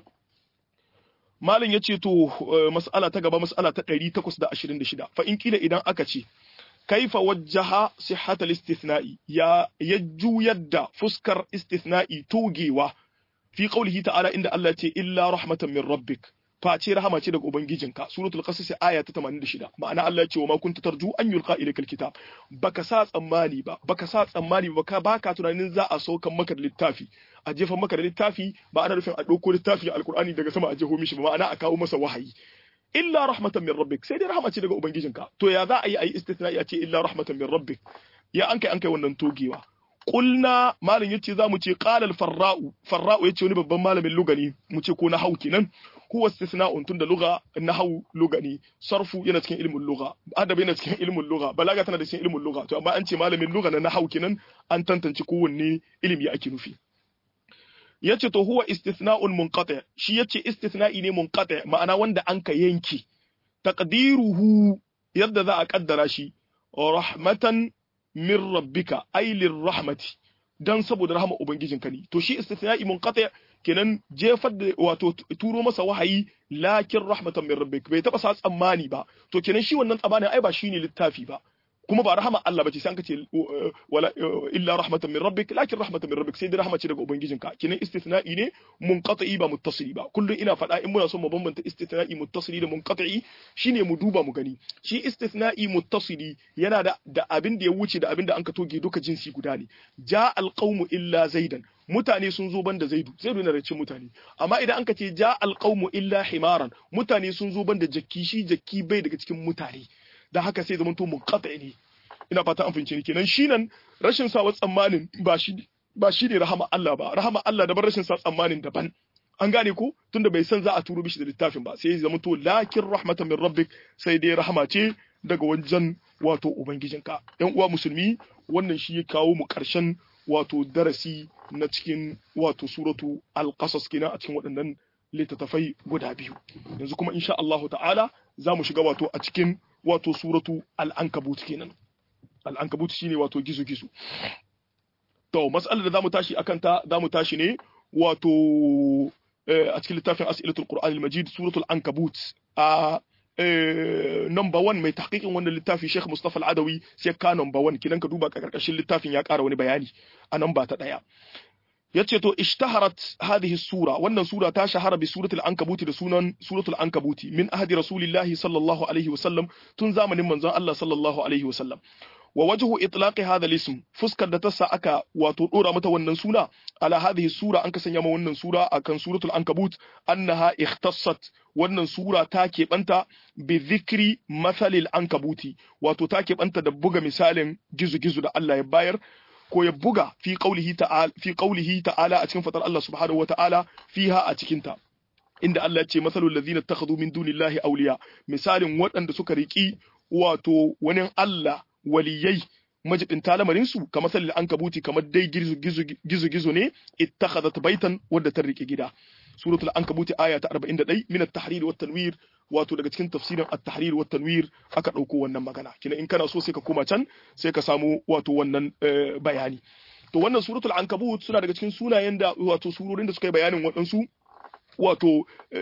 malin yace to mas'ala ta gaba mas'ala ta 826 fa in kila idan aka ce kaifa wajjaha sihhatal istithna'i ya yajjuyar da fuskar istithna'i togewa fi qawlihi ta'ala inda Allah ce illa rahmatan min rabbik face rahama ce daga ubangijinka suratul qasas aya ta 86 ma'ana Allah ya ce wa ma kunta tarju an yulqa ilaykal kitab baka sa tsammani ba baka sa tsammani ba ka baka tunanin za a saukan maka da littafi a jefa maka da littafi ba ana nufin a dauko littafi alqur'ani daga sama a jeho mishi ba ma'ana a kawo masa wahayi illa rahmatan min rabbik sai dai rahama ce daga ubangijinka to ya za a yi a yi istithna'i a ce illa rahmatan min rabbik ya an kai an kai wannan togewa Kulna malam yace za mu ce qalal farra'u farra'u yace wani babban malamin lugani mu ce ko na hau kenan huwa istisna'un tunda lugha nahwu lugani sarfu yana cikin ilmin lugha adabi yana cikin ilmin lugha balaga tana da cikin ilmin lugha to amma an ce malamin lugha na nahwu kenan an tantance kowanne ilimi ake nufi yace to huwa istithna'un munqati shi yace istithna'i ne munqati ma'ana wanda an ka yanke taqdiruhu yadda za a kaddara shi rahmatan min rabbika ay lirrahmati dan saboda rahama ubangijinka ne to shi istithna'i munqati kenan jefar da wato turo masa wahayi lakin rahmatan min rabbik bai taba sa tsammani ba to kenan shi wannan tsammanin ai ba shine littafi ba kuma ba rahama Allah bace sai an kace wala illa rahmatan min rabbik lakin rahmatan min rabbik sai dai rahama ce daga ubangijinka kenan istithna'i ne munqati ba muttasili ba kullum ina faɗa in muna son mu bambanta istithna'i muttasili da munqati shine mu duba mu gani shi istithna'i muttasili yana da da abin da ya wuce da abin da an ka toge duka jinsi guda ne ja alqawmu illa zaidan mutane sun zo banda zaidu zaidu yana da cin mutane amma idan an ka ce ja alqawmu illa himaran mutane sun zo banda jakki shi jakki bai daga cikin mutane da haka sai zamanto munqati ne ina fata an fahimce ni kenan shi nan rashin sa tsammanin ba shi ba shi ne rahama Allah ba rahama Allah daban rashin sa tsammanin daban an gane ko tunda bai san za a turo bishi da littafin ba sai ya zama to lakin rahmatan min rabbik sai dai rahama ce daga wajen wato ubangijinka yan uwa musulmi wannan shi ya kawo mu karshen wato darasi na cikin wato suratu al-qasas kenan a cikin waɗannan littattafai guda biyu yanzu kuma insha Allah ta'ala za mu shiga wato a cikin wato suratu al-ankabut kenan al-ankabut shine wato gizo-gizo to mas'alar da zamu tashi akan ta zamu tashi ne wato a cikin littafin as'ilatul qur'an al-majid suratul ankabut a number one mai tahqiqin wannan littafi Sheikh Mustafa Al-Adawi sai ka number one kidan ka duba karkashin littafin ya ƙara wani bayani a nan ba ta daya yace to ishtaharat hadhihi sura wannan sura ta shahara bi suratul ankabuti da sunan suratul ankabuti min ahdi rasulillahi sallallahu alaihi wasallam tun zamanin manzon Allah sallallahu alaihi wasallam wa wajhu itlaqi hadha al-ism fuskar da ta sa aka wato dora mata wannan suna ala hadhihi sura an ka sanya ma wannan sura akan suratul ankabut annaha ikhtassat wannan sura ta keɓanta bi dhikri mathalil ankabuti wato ta keɓanta da buga misalin gizo-gizo da Allah ya bayar ko ya buga fi qaulihi ta'ala fi qaulihi ta'ala a cikin fatar Allah subhanahu wata'ala fiha a cikin ta inda Allah ya ce masalul ladzina takhadhu min dunillahi awliya misalin waɗanda suka riki wato wani Allah waliyai majibin talamarin su kamar salil ankabuti kamar dai gizo gizo ne ittakhadhat baitan wadda ta rike gida suratul ankabuti aya ta 41 min at-tahrir wa tanwir wato daga cikin tafsirin at-tahrir wa tanwir aka dauko wannan magana kina in kana so sai ka koma can sai ka samu wato wannan bayani to wannan suratul ankabut suna daga cikin sunayen da wato surorin da suka yi bayanin waɗansu wato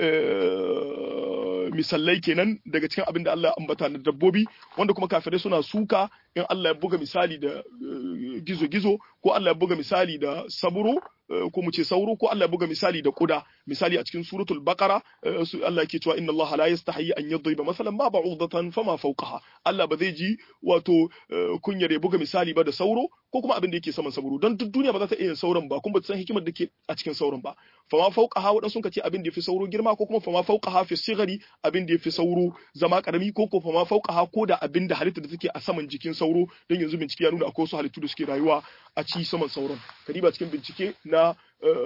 misallai kenan daga cikin abin da Allah ya ambata na dabbobi wanda kuma kafirai suna suka in Allah ya buga misali da gizo-gizo ko Allah ya buga misali da saburo ko mu ce sauro ko Allah ya buga misali da kuda misali a cikin suratul baqara Allah yake cewa inna Allah la yastahi an yadriba masalan ma ba'udatan fama fawqaha Allah ba zai ji wato kunyar ya buga misali ba da sauro ko kuma abin da yake saman sauro don duk duniya ba za ta iya sauran ba kuma ba ta san hikimar da ke a cikin sauran ba fama fawqaha wadan sun ce abin da yafi sauro girma ko kuma fama fawqaha fi sigari abin da yafi sauro zama karami ko ko fama fawqaha ko da abin da halitta da take a saman jikin sauro don yanzu bincike ya nuna akwai wasu halittu da suke rayuwa a ci saman sauron kadiba cikin bincike na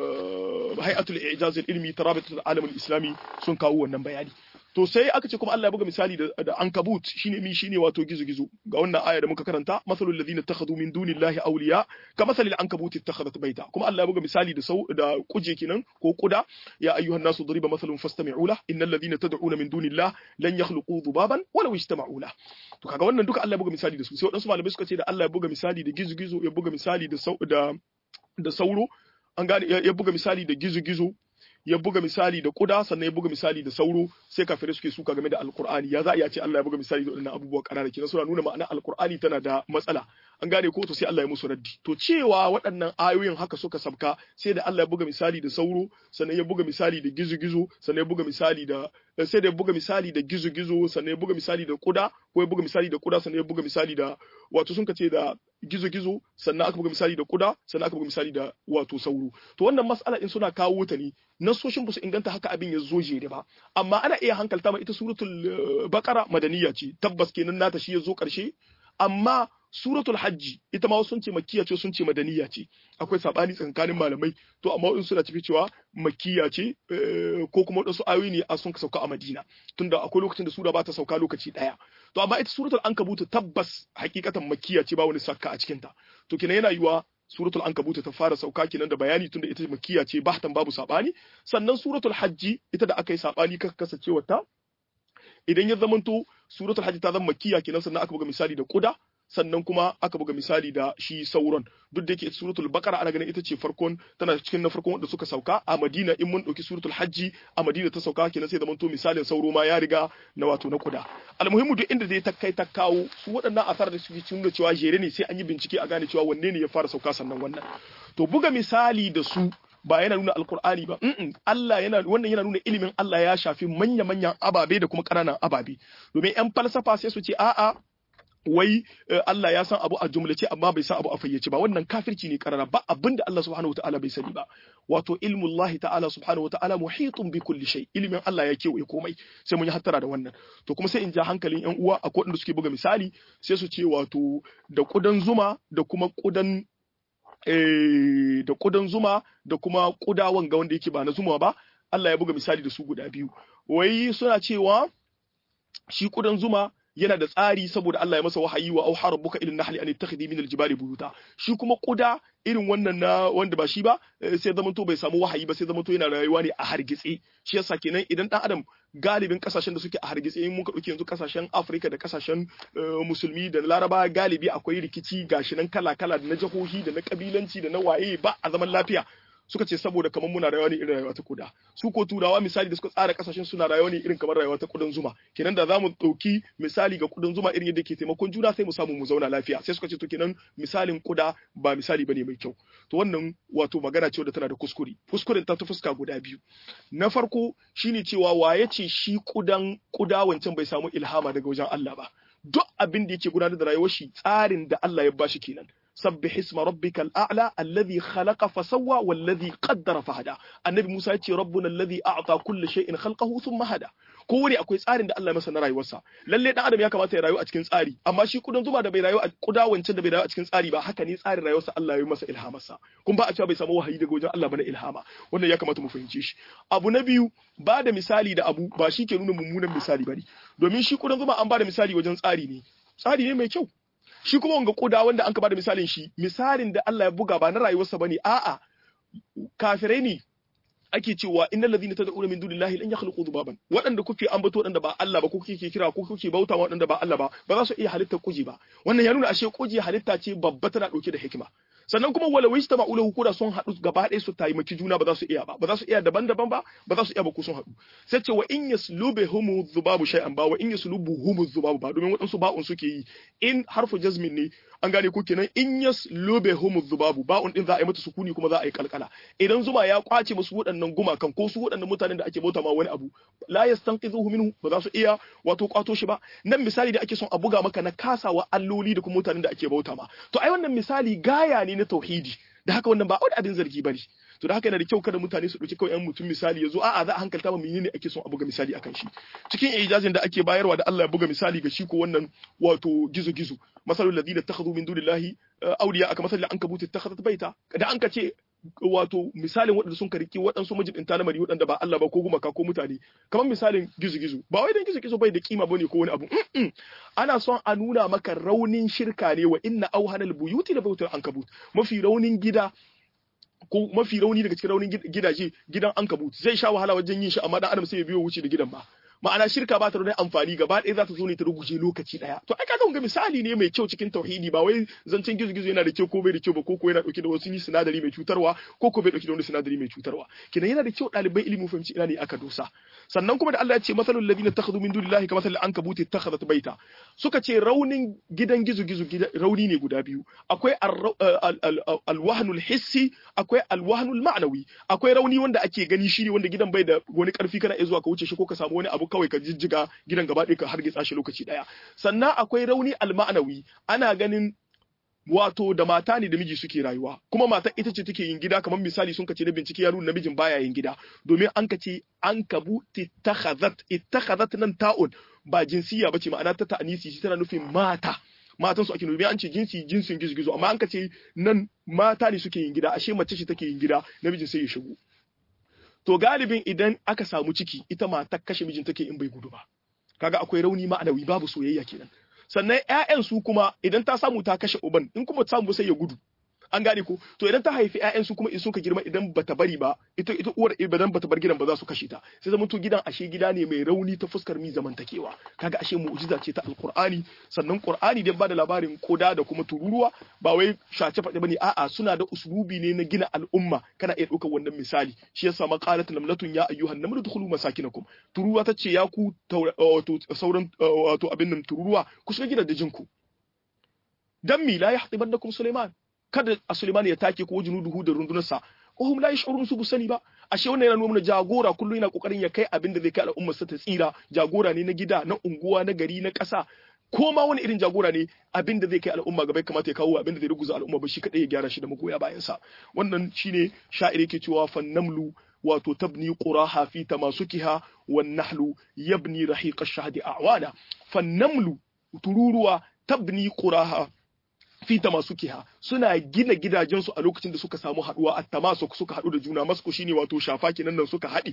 hay'atul ijaz ilmi tarabitul alam islami sun kawo wannan bayani to sai aka ce kuma Allah ya buga misali da, da ankabut shine mi shine wato gizo-gizo ga wannan aya da muka karanta masalul ladina takhadhu min dunillahi awliya ka masalil ankabut ittakhadhat baita kuma Allah ya buga misali da sau da kuje kenan ko kuda ya ayyuhan nasu duriba masalun fastami'u la innal ladina tad'una min dunillahi lan yakhluqu dhubaban walau ijtama'u la to kaga wannan duka Allah ya buga misali da su sai wadansu malamai suka ce da Allah ya buga misali da gizo-gizo ya buga misali da da da sauro an gane ya buga misali da gizo-gizo ya buga misali da kuda sannan ya buga misali da sauro sai kafirai suke suka game da alkur'ani ya za a ce Allah ya buga misali da waɗannan abubuwa ƙanana kenan suna nuna ma'ana alkur'ani tana da matsala an gane ko to sai Allah ya musu raddi to cewa waɗannan ayoyin haka suka sabka sai da Allah ya buga misali da sauro sannan ya buga misali da gizo-gizo sannan ya buga misali da sai da ya buga misali da gizo-gizo sannan ya buga misali da kuda ko ya buga misali da kuda sannan ya buga misali da wato sun kace da gizo-gizo sannan aka buga misali da kuda sannan aka buga misali da wato sauro to wannan mas'ala in suna kawo ta ne nasoshin ba su inganta haka abin ya zo jere ba amma ana iya hankalta ma ita suratul baqara madaniya ce tabbas kenan nata shi ya zo karshe amma suratul hajji ita ma sun ce makkiya ce sun ce madaniya ce akwai sabani tsakanin malamai to amma in suna tafi cewa makkiya ce ko kuma wadansu ayoyi ne a sun sauka a madina tunda akwai lokacin da sura ba ta sauka lokaci daya to amma ita suratul ankabut tabbas hakikatan makkiya ce ba wani sakka a cikin ta to kenan yana yiwa suratul ankabut ta fara sauka kenan da bayani tunda ita makkiya ce bahtan babu sabani sannan suratul hajji ita da aka yi sabani kaka kasancewar ta idan ya zamanto suratul hajji ta zama makkiya kenan sannan aka buga misali da kuda sannan kuma aka buga misali da shi sauron duk da yake suratul baqara ana ganin ita ce farkon tana cikin na farkon wanda suka sauka a Madina in mun dauki suratul hajji a Madina ta sauka kenan sai zamanto misalin sauro ma ya riga na wato na kuda almuhimmu duk inda zai ta kai ta kawo su waɗannan asar da suke cikin cewa jere ne sai an yi bincike a gane cewa wanne ne ya fara sauka sannan wannan to buga misali da su ba yana nuna alkur'ani ba Allah yana wannan yana nuna ilimin Allah ya shafi manya-manyan ababe da kuma ƙananan ababe domin yan falsafa sai su ce a'a wai Allah ya san abu a jumlace amma bai san abu a fayyace ba wannan kafirci ne karara ba abinda Allah subhanahu wataala bai sani ba wato ilmullahi ta'ala subhanahu wataala muhitun bi kulli shay ilimin Allah ya kewaye komai sai mun yi hattara da wannan to kuma sai in ja hankalin yan uwa akwai wanda suke buga misali sai su ce wato da kudan zuma da kuma kudan da kudan zuma da kuma kudawan ga wanda yake ba na zuma ba Allah ya buga misali da su guda biyu wai suna cewa shi kudan zuma yana da tsari saboda Allah ya masa wahayi wa auha rabbuka ilin nahli an ittakhidhi min aljibali buyuta shi kuma kuda irin wannan na wanda ba shi ba sai zaman to bai samu wahayi ba sai zaman to yana rayuwa ne a hargitse shi yasa kenan idan dan adam galibin kasashen da suke a hargitse in muka dauki yanzu kasashen Afirka da kasashen musulmi da Laraba galibi akwai rikici gashi nan kala kala da na jihohi da na kabilanci da na waye ba a zaman lafiya suka ce saboda kamar muna rayuwa ne irin rayuwa ta kuda su ko turawa misali da suka tsara kasashen suna rayuwa ne irin kamar rayuwa ta kudan zuma kenan da zamu dauki misali ga kudan zuma irin yadda ke taimakon juna sai mu samu mu zauna lafiya sai suka ce to kenan misalin kuda ba misali bane mai kyau to wannan wato magana ce wadda tana da kuskure kuskuren ta ta fuska guda biyu na farko shine cewa waye ce shi kudan kuda wancan bai samu ilhama daga wajen Allah ba duk abin da yake gudanar da rayuwar shi tsarin da Allah ya bashi kenan سبح اسم ربك الأعلى الذي خلق فسوى والذي قدر فهدى النبي موسى يتي ربنا الذي أعطى كل شيء خلقه ثم هدى kowane akwai tsarin da Allah ya masa na rayuwarsa lalle dan adam ya kamata ya rayu a cikin tsari amma shi kudan zuma da bai rayu a kuda wancan da bai rayu a cikin tsari ba haka ne tsarin rayuwarsa Allah ya yi masa ilhamarsa kun ba a cewa bai samu wahayi daga wajen Allah ba na ilhama wannan ya kamata mu fahimce shi abu na biyu ba da misali da abu ba shi ke nuna mummunan misali bane domin shi kudan zuma an ba da misali wajen tsari ne tsari ne mai kyau shi kuma wanga kuda wanda an ka ba da misalin shi misalin da Allah ya buga ba na rayuwarsa bane a'a kafirai ne ake cewa innal ladhina tad'una min dunillahi lan yakhluqu dhubaban waɗanda kuke ambato waɗanda ba Allah ba ko kuke kira ko kuke bauta waɗanda ba Allah ba ba za su iya halitta kuji ba wannan ya nuna ashe kuji halitta ce babba tana dauke da hikima sannan kuma wala wista ma'ulahu ko da sun haɗu gaba ɗaya su taimaki juna ba za su iya ba ba za su iya daban-daban ba ba za su iya ba ko sun haɗu sai ce wa in yaslube humu dhubabu shay'an ba wa in yaslubu humu dhubabu ba domin waɗansu ba'un suke yi in harfu jazmin ne an gane ko kenan in yaslube humu dhubabu ba'un din za a yi mata sukuni kuma za a yi kalkala idan zuma ya kwace musu waɗannan gumakan ko su waɗannan mutanen da ake bauta ma wani abu la yastanqidhuhu minhu ba za su iya wato kwato shi ba nan misali da ake son a buga maka na kasawa alloli da kuma mutanen da ake bauta ma to ai wannan misali gaya ne na tauhidi da haka wannan ba wani abin zargi bane to da haka yana da kyau kada mutane su dauki kawai yan mutum misali yazo a'a za a hankalta ma menene ake son a buga misali akan shi cikin ijazin da ake bayarwa da Allah ya buga misali ga shi ko wannan wato gizo gizo masalul ladina takhadhu min dunillahi awliya aka masalul ankabut takhadhat baita da an ka ce wato misalin waɗanda sun kariki waɗansu majibinta na mari waɗanda ba Allah ba ko gumaka ko mutane kamar misalin gizo-gizo ba wai dan gizo-gizo bai da kima bane ko wani abu ana son a nuna maka raunin shirka ne wa inna auhanal buyuti da bautar ankabut mafi raunin gida ko mafi rauni daga cikin raunin gidaje gidan ankabut zai sha wahala wajen yin shi amma dan adam sai ya biyo wuce da gidan ba ma'ana shirka ba ta da amfani gaba ɗaya za ta zo ne ta ruguje lokaci ɗaya to ai kaga ga misali ne mai kyau cikin tauhidi ba wai zancen gizo-gizo yana da kyau ko bai da kyau ba ko ko yana dauke da wasu sinadari mai cutarwa ko ko bai dauke da wani sinadari mai cutarwa kinan yana da kyau ɗalibai ilimi fahimci ina ne aka dosa sannan kuma da Allah ya ce masalul ladina takhadhu min dunillahi kama masalul ankabuti takhadhat baita suka ce raunin gidan gizo-gizo rauni ne guda biyu akwai alwahnul hissi akwai alwahnul ma'nawi akwai rauni wanda ake gani shine wanda gidan bai da wani karfi kana iya zuwa ka wuce shi ko ka samu wani abu kawai ka jijjiga gidan gaba ɗaya ka hargitsa shi lokaci ɗaya sannan akwai rauni alma'anawi ana ganin wato da mata ne da miji suke rayuwa kuma mata ita ce take yin gida kamar misali sun kace da bincike ya nuna namijin baya yin gida domin an kace an kabu ittakhazat ittakhazat nan ta'un ba jinsiya bace ma'ana ta ta'anisi shi tana nufin mata matan su ake nufi an ce jinsi jinsin gizo-gizo amma an kace nan mata ne suke yin gida ashe mace ce take yin gida namijin sai ya shigo to galibin idan aka samu ciki ita matar kashe mijin take in bai gudu ba kaga akwai rauni ma'anawi babu soyayya kenan sannan ƴaƴan su kuma idan ta samu ta kashe uban in kuma samu sai ya gudu an gane ko to idan ta haifi ƴaƴan su kuma in suka girma idan bata bari ba ita ita uwar idan bata bar gidan ba za su kashe ta sai zama to gidan ashe gida ne mai rauni ta fuskar mi zamantakewa kaga ashe mu'jiza ce ta alqur'ani sannan qur'ani dan bada labarin koda da kuma tururuwa ba wai shace faɗi bane a'a suna da uslubi ne na gina al'umma kana iya ɗaukar wannan misali shi yasa maqalat lamlatun ya ayyuhan namlu dukhulu masakinakum tururuwa tace ya ku wato sauran wato abin nan tururuwa ku shiga gidajen ku dan mi la yahtibannakum sulaiman kada a Suleiman ya take ko junuduhu da rundunarsa wahum la yash'urun su sani ba ashe wannan yana nuna jagora kullum yana kokarin ya kai abin da zai kai al'ummar sa ta tsira jagora ne na gida na unguwa na gari na ƙasa ko ma wani irin jagora ne abin da zai kai al'umma gaba kamata ya kawo abin da zai ruguza al'umma ba shi kadai ya gyara shi da magoya bayan sa wannan shine sha'iri ke cewa fannamlu wato tabni quraha fi tamasukiha wan nahlu yabni rahiqa ash-shahdi a'wana fannamlu tururuwa tabni quraha fi tamasukiha suna gina gidajensu a lokacin da suka samu haduwa a tamasuk suka hadu da juna masku shine wato shafa kenan nan suka haɗi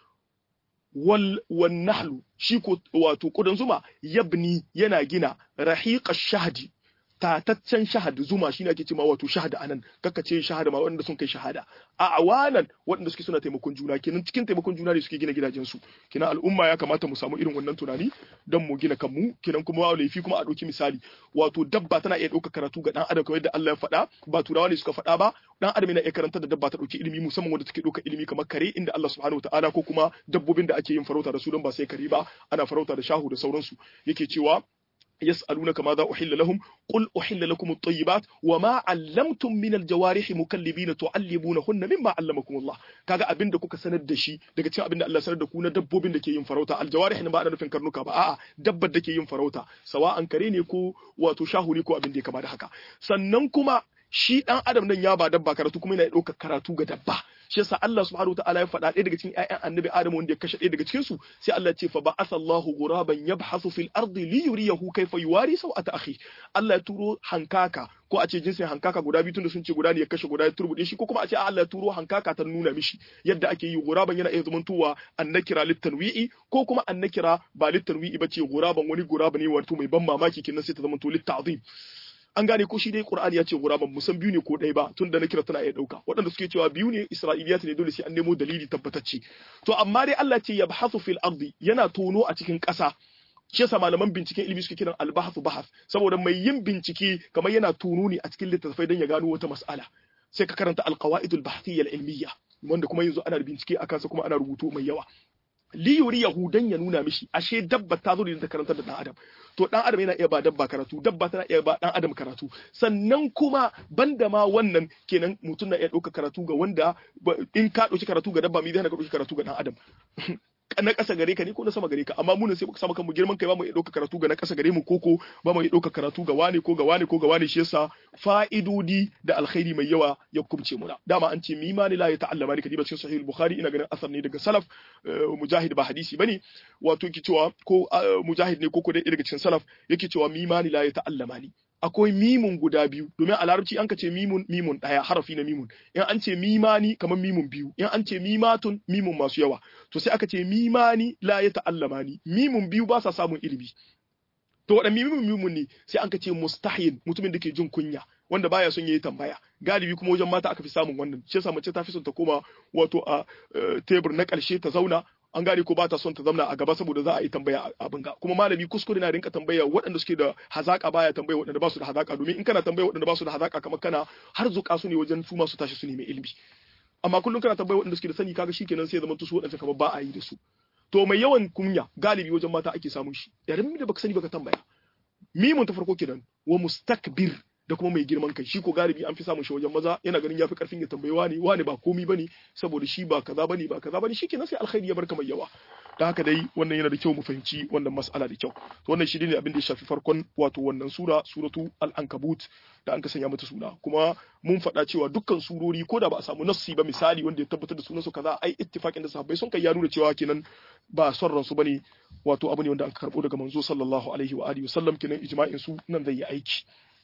wal wan nahlu shi ko wato kudan zuma yabni yana gina rahiqa shahdi tataccen shahad zuma shine ake cewa wato shahad anan kaka ce shahada ma wanda sun kai shahada a awanan wanda suke suna taimakon juna kenan cikin taimakon juna ne suke gina gidajen su kenan al'umma ya kamata mu samu irin wannan tunani don mu gina kanmu kenan kuma laifi kuma a ɗauki misali wato dabba tana iya ɗauka karatu ga dan adam kamar yadda Allah ya faɗa ba turawa ne suka faɗa ba dan adam yana iya karanta da dabba ta ɗauki ilimi musamman wanda take ɗauka ilimi kamar kare inda Allah subhanahu wataala ko kuma dabbobin da ake yin farauta da su don ba sai kare ba ana farauta da shahu da sauransu yake cewa يسألونك ماذا أحل لهم قل أحل لكم الطيبات وما علمتم من الجوارح مكلبين تعلمونهن مما علمكم الله kaga abin da kuka sanar da shi daga cikin abin da Allah sanar da ku na dabbobin da ke yin farauta aljawarih ne ba ana nufin karnuka ba a'a dabbar da ke yin farauta sawa'an kare ne ko wato shahuri ko abin da ya kama da haka sannan kuma shi dan adam nan ya ba dabba karatu kuma yana ɗaukar karatu ga dabba shi yasa Allah subhanahu wataala ya faɗa ɗaya daga cikin ƴaƴan annabi Adam wanda ya kashe ɗaya daga cikin su sai Allah ya ce fa ba'atha Allahu ghuraban yabhasu fil ardi li yuriyahu kayfa yuwari sawata akhi Allah ya turo hankaka ko a ce jinsin hankaka guda biyu tunda sun ce guda ne ya kashe guda ya turbude shi ko kuma a ce Allah ya turo hankaka ta nuna mishi yadda ake yi guraban yana iya zamantowa annakira littanwi'i ko kuma annakira ba littanwi'i bace guraban wani guraba ne wato mai ban mamaki kenan sai ta zamanto litta'zim an gane ko shi dai Qur'ani ya ce guraban musan biyu ne ko ɗaya ba tun da na kira tana iya ɗauka waɗanda suke cewa biyu ne Isra'iliyat ne dole sai an nemo dalili tabbatacce to amma dai Allah ce yabhathu fil ardi yana tono a cikin ƙasa shi yasa malaman binciken ilimi suke kiran albahathu bahath saboda mai yin bincike kamar yana tono ne a cikin littattafai don ya gano wata mas'ala sai ka karanta alqawaidul bahtiyya ilmiyya wanda kuma yanzu ana bincike akan sa kuma ana rubutu mai yawa li yuri yahudan ya nuna mishi ashe dabba ta zo da ta karantar da dan adam to dan adam yana iya ba dabba karatu dabba tana iya ba dan adam karatu sannan kuma banda ma wannan kenan mutum na iya ɗauka karatu ga wanda in ka ɗauki karatu ga dabba mi zai ka ɗauki karatu ga dan adam na ƙasa gare ka ne ko na sama gare ka amma mu ne sai muka sama kanmu girman kai ba mu iya ɗauka karatu ga na ƙasa gare mu koko ba mu iya ɗauka karatu ga wani ko ga wani ko ga wani shi yasa fa'idodi da alkhairi mai yawa ya kubce muna dama an ce mimani la ya ta'allama ni kadiba cikin sahih bukhari ina ganin asar ne daga salaf mujahid ba hadisi bane wato yake cewa ko mujahid ne ko ko dai daga cikin salaf yake cewa mimani la ya ta'allama ni akwai mimun guda biyu domin a larabci an ka ce mimun mimun ɗaya harafi na mimun in an ce mimani kamar mimun biyu in an ce mimatun mimun masu yawa to sai aka ce mimani la ya ta'allama ni mimun biyu ba sa samun ilimi to waɗanne mimun mimun ne sai an ka ce mustahin mutumin da ke jin kunya wanda baya son yayi tambaya galibi kuma wajen mata aka fi samun wannan shi yasa mace ta fi son ta koma wato a tebur na ƙarshe ta zauna an gane ko ba ta son ta zamna a gaba saboda za a yi tambaya abin ga kuma malami kuskure na rinka tambaya waɗanda suke da hazaka baya tambaya waɗanda ba su da hazaka domin in kana tambaya waɗanda ba su da hazaka kamar kana har zuka su ne wajen su ma su tashi su nemi ilimi amma kullum kana tambaya waɗanda suke da sani kaga shikenan sai ya zama su waɗanda kamar ba a yi da su to mai yawan kunya galibi wajen mata ake samun shi yarin da baka sani baka tambaya mimun ta farko kenan wa mustakbir da kuma mai girman kai shi ko galibi an fi samun shi wajen maza yana ganin yafi karfin ya tambayi wani wani ba komi bane saboda shi ba kaza bane ba kaza bane shikenan sai alkhairi ya barka mai yawa da haka dai wannan yana da kyau mu fahimci wannan mas'ala da kyau to wannan shi ne abin da ya shafi farkon wato wannan sura suratu al-ankabut da an ka sanya mata suna kuma mun faɗa cewa dukkan surori ko da ba a samu nassi ba misali wanda ya tabbatar da sunan su kaza ai ittifaqin da sahabbai sun kai ya nuna cewa kenan ba son ransu bane wato abu ne wanda an karbo daga manzo sallallahu alaihi wa alihi wasallam kenan ijma'in su nan zai yi aiki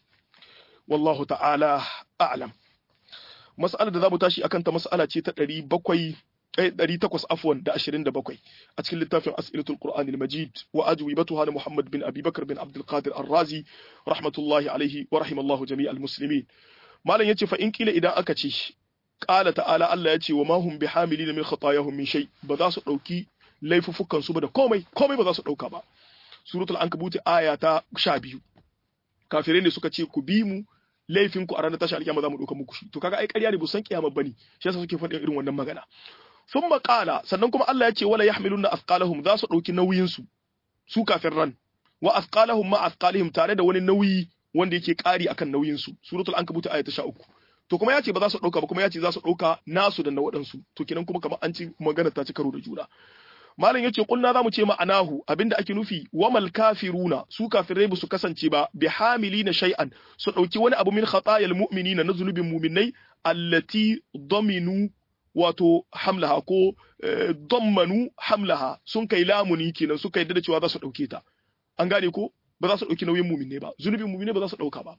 wallahu ta'ala a'lam mas'alar da zamu tashi akan ta mas'ala ce ta 700 800 afwan da 27 a cikin littafin as'ilatul qur'an al-majid wa ajwibatuha na muhammad bin abi bakr bin abdul qadir ar-razi rahmatullahi alaihi wa rahimallahu jami'al muslimin malam yace fa in kila idan aka ce qala ta'ala Allah yace wa ma hum bihamilin min khatayahum min shay ba za su dauki laifufukan su ba da komai komai ba za su dauka ba suratul ankabut aya ta 12 kafirai ne suka ce ku bi mu laifin ku a ranar tashi alkiyama za mu ɗauka muku shi to kaga ai ƙarya ne ba san kiyama bane shi yasa suke faɗin irin wannan magana sun maƙala sannan kuma Allah ya ce wala yahmiluna afqalahum za su ɗauki nauyin su su kafin ran wa afqalahum ma afqalihim tare da wani nauyi wanda yake ƙari akan nauyin su suratul ankabut aya ta 13 to kuma ya ce ba za su ɗauka ba kuma ya ce za su ɗauka nasu da na waɗansu to kenan kuma kamar an ci magana ta ci karo da juna malam yace kulna zamu ce ma'anahu abinda ake nufi wamal kafiruna su kafirai ba su kasance ba bi hamilina shay'an su dauki wani abu min khatayal mu'minina na zunubin mu'minai allati dominu wato hamlaha ko dammanu hamlaha sun kai lamuni kenan suka yadda da cewa za su dauke ta an gane ko ba za su dauki nauyin mu'minai ba zunubin mu'minai ba za su dauka ba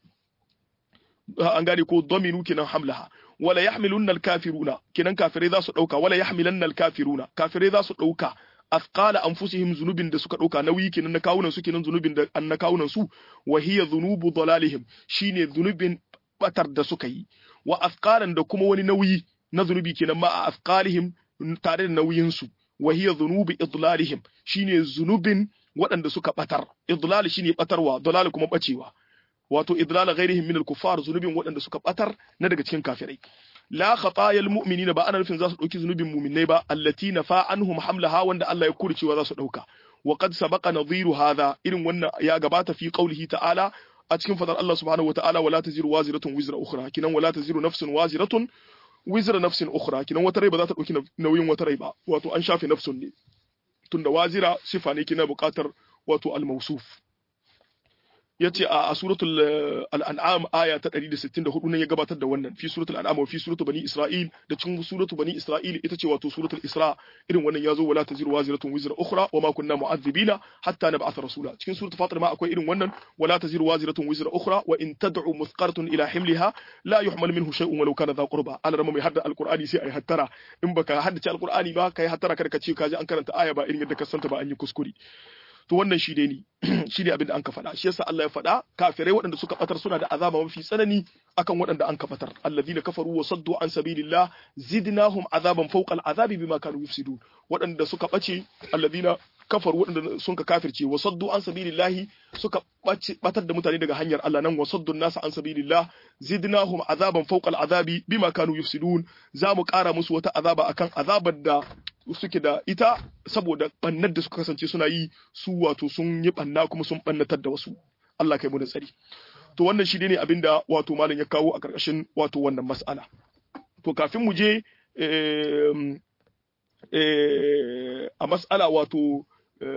an gane ko dominu kenan hamlaha wala yahmilunna al-kafiruna kenan kafirai za su dauka wala yahmilanna al-kafiruna kafirai za su dauka afqala anfusihim zunubin da suka dauka nauyi kenan na kawunan su kenan zunubin da an na kawunan su wa hiya dhunubu dalalihim shine zunubin batar da suka yi wa afqalan da kuma wani nauyi na zunubi kenan ma a afqalihim tare da nauyin su wa hiya dhunubu idlalihim shine zunubin waɗanda suka batar idlal shine batarwa dalal kuma bacewa wato idlal ghairihim min al-kuffar zunubin waɗanda suka batar na daga cikin kafirai la khatayal mu'minina ba ana nufin za su dauki zunubin mu'minai ba allati nafa anhum hamlaha wanda Allah ya kurcewa za su dauka wa qad sabaqa nadhiru hadha irin wannan ya gabata fi qawlihi ta'ala a cikin fadar Allah subhanahu wata'ala wala taziru waziratun wizra ukhra kinan wala taziru nafsun waziratun wizra nafsin ukhra kinan wata rai ba za ta dauki nauyin wata rai ba wato an shafe nafsun ne tunda wazira sifa ne kina buƙatar wato al-mawsuf yace a suratul al-an'am aya ta 164 ne ya gabatar da wannan fi suratul an'am wa fi suratul bani isra'il da cikin suratul bani isra'il ita ce wato suratul isra irin wannan yazo wala taziru waziratun wizra ukhra wa ma kunna mu'adhibina hatta nab'atha rasula cikin suratul fatir ma akwai irin wannan wala taziru waziratun wizra ukhra wa in tad'u muthqaratun ila himliha la yuhmal minhu shay'un walau kana dha qurba ala rama mai hadda alqur'ani sai ai hattara in baka haddace alqur'ani ba kai hattara kada ka ce ka ji an karanta aya ba irin yadda ka santa ba an yi kuskure to wannan shi dai ne shi ne abin da an ka faɗa shi yasa Allah ya faɗa kafirai waɗanda suka batar suna da azaba mafi tsanani akan waɗanda an ka batar alladhina kafaru wa saddu an sabilillah zidnahum azaban fawqa al'azabi bima kanu yufsidun waɗanda suka bace alladhina kafaru waɗanda sun ka kafirce wa saddu an sabilillahi suka batar da mutane daga hanyar Allah nan wa saddu nasa an sabilillah zidnahum azaban fawqa al'azabi bima kanu yufsidun za mu ƙara musu wata azaba akan azabar da suke da ita saboda bannar da suka kasance suna yi su wato sun yi banna kuma sun bannatar da wasu Allah kai mu da tsari to wannan shi ne abinda wato malam ya kawo a karkashin wato wannan mas'ala to kafin mu je a mas'ala wato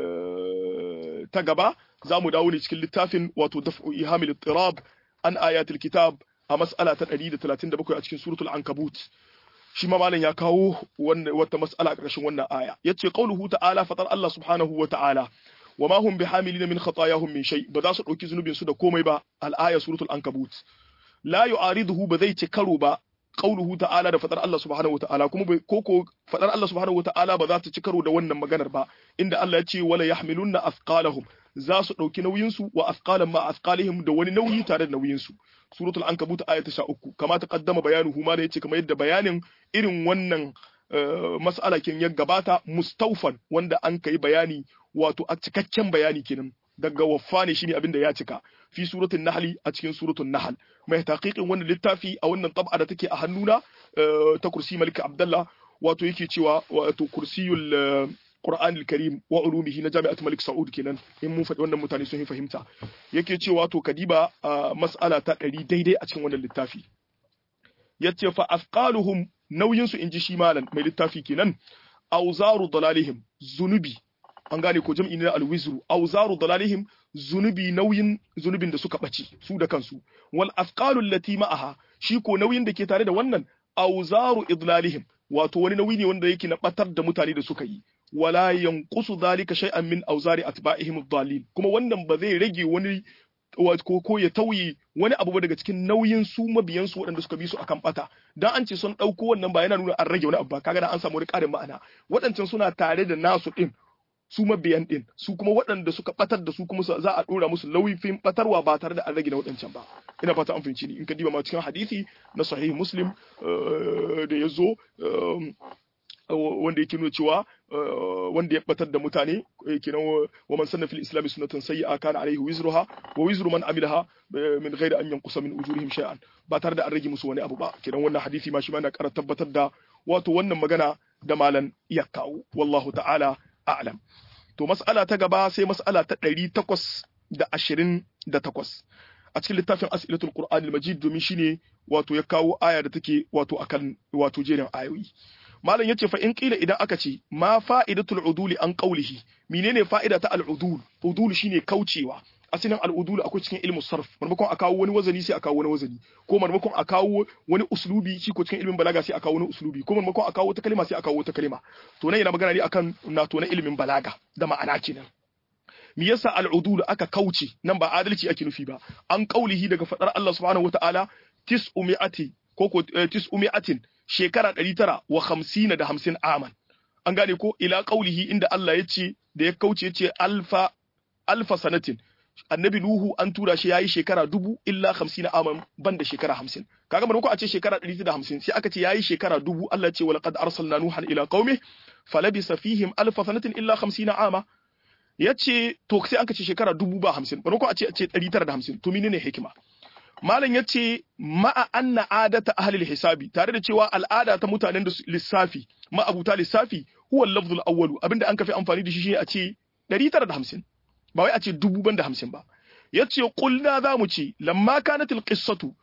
ta gaba za mu dawo ne cikin littafin wato daf'u ihamil tirab an ayatul kitab a mas'ala ta 137 a cikin suratul ankabut shi ma malam ya kawo wata mas'ala ƙarshen wannan aya yace qauluhu ta'ala fatar Allah subhanahu wa ta'ala wa ma hum bihamilina min khatayahum min shay ba za su dauki zunubin su da komai ba al-aya suratul ankabut la yu'ariduhu ba zai ci karo ba qauluhu ta'ala da fadar Allah subhanahu wa ta'ala kuma ko ko fadar Allah subhanahu wa ta'ala ba za ta ci karo da wannan maganar ba inda Allah ya ce wala yahmilunna athqalahum za su dauki nauyin su wa athqalan ma athqalihim da wani nauyi tare da nauyin su suratul ankabut aya ta 13 kama ta kaddama bayanuhu ma da yace kamar yadda bayanin irin wannan mas'ala kin ya gabata mustaufan wanda an kai bayani wato a cikakken bayani kenan daga waffa ne shine abin da ya cika fi suratul nahl a cikin suratul nahl mai taqiqin wannan littafi a wannan tab'a da take a hannuna ta kursi malik abdullah wato yake cewa wato kursiyul Qur'an al-Karim wa ulumihi na Jami'at Malik Saud kenan in mun faɗi wannan mutane sun yi fahimta yake cewa to kadiba mas'ala ta ɗari daidai a cikin wannan littafi yace fa afqaluhum nauyin su inji shi malam mai littafi kenan auzaru dalalihim zunubi an gane ko jam'i na alwizru auzaru dalalihim zunubi nauyin zunubin da suka ɓace su da kansu wal afqalu allati ma'aha shi ko nauyin da ke tare da wannan auzaru idlalihim wato wani nauyi ne wanda yake na batar da mutane da suka yi wala yanqusu dhalika shay'an min awzari atba'ihim ad-dallin kuma wannan ba zai rage wani ko ko ya tauye wani abu ba daga cikin nauyin su mabiyan su waɗanda suka bi su akan bata dan an ce sun dauko wannan ba yana nuna an rage wani abu ba kaga da an samu wani ƙarin ma'ana waɗancan suna tare da nasu din su mabiyan din su kuma waɗanda suka batar da su kuma za a dora musu lauyifin batarwa ba tare da an rage na waɗancan ba ina fata an fahimci ni in ka diba ma cikin hadisi na sahih muslim da ya zo wanda yake nuna cewa wanda ya batar da mutane kenan wa man sanna fil islam sunnatan sayyi'a kana alaihi wizruha wa wizru man amilaha min ghairi an yanqusa min ujurihim shay'an ba tare da an rage musu wani abu ba kenan wannan hadisi ma shi ma na ƙara tabbatar da wato wannan magana da malan ya kawo wallahu ta'ala a'lam to mas'ala ta gaba sai mas'ala ta 828 a cikin littafin as'ilatul qur'an al-majid domin shine wato ya kawo aya da take wato akan wato jerin ayoyi malam yace fa in kila idan aka ce ma fa'idatul uduli an qawlihi menene fa'ida ta al-udul udul shine kaucewa asalin al-udul akwai cikin ilmu sarf marmakon a kawo wani wazani sai a kawo wani wazani ko marmakon a kawo wani uslubi shi ko cikin ilmin balaga sai a kawo wani uslubi ko marmakon a kawo wata kalma sai a kawo wata kalma to nan yana magana ne akan na to na ilmin balaga da ma'ana kenan me yasa al'udul aka kauce nan ba adalci ake nufi ba an kaulihi daga fadar Allah subhanahu wataala tis'umi'ati ko ko tis'umi'atin shekara 950 da 50 aman an gane ko ila kaulihi inda Allah ya ce da ya kauce ya ce alfa alfa sanatin annabi nuhu an tura shi yayi shekara dubu illa 50 aman ban da shekara 50 kaga ko a ce shekara 150 sai aka ce yayi shekara dubu Allah ya ce walaqad arsalna nuhan ila qaumi falabisa fihim alfa sanatin illa 50 ama ya ce to sai aka ce shekara dubu ba hamsin bari ko a ce a ce ɗari tara da hamsin to menene hikima malam ya ce ma'a anna adata ahlil hisabi tare da cewa al'ada ta mutanen da lissafi ma'abuta lissafi huwa lafzul awwalu abinda an kafi amfani da shi shine a ce ɗari tara da hamsin ba wai a ce dubu ban da hamsin ba ya ce kulna za mu ce lamma kanatil qissatu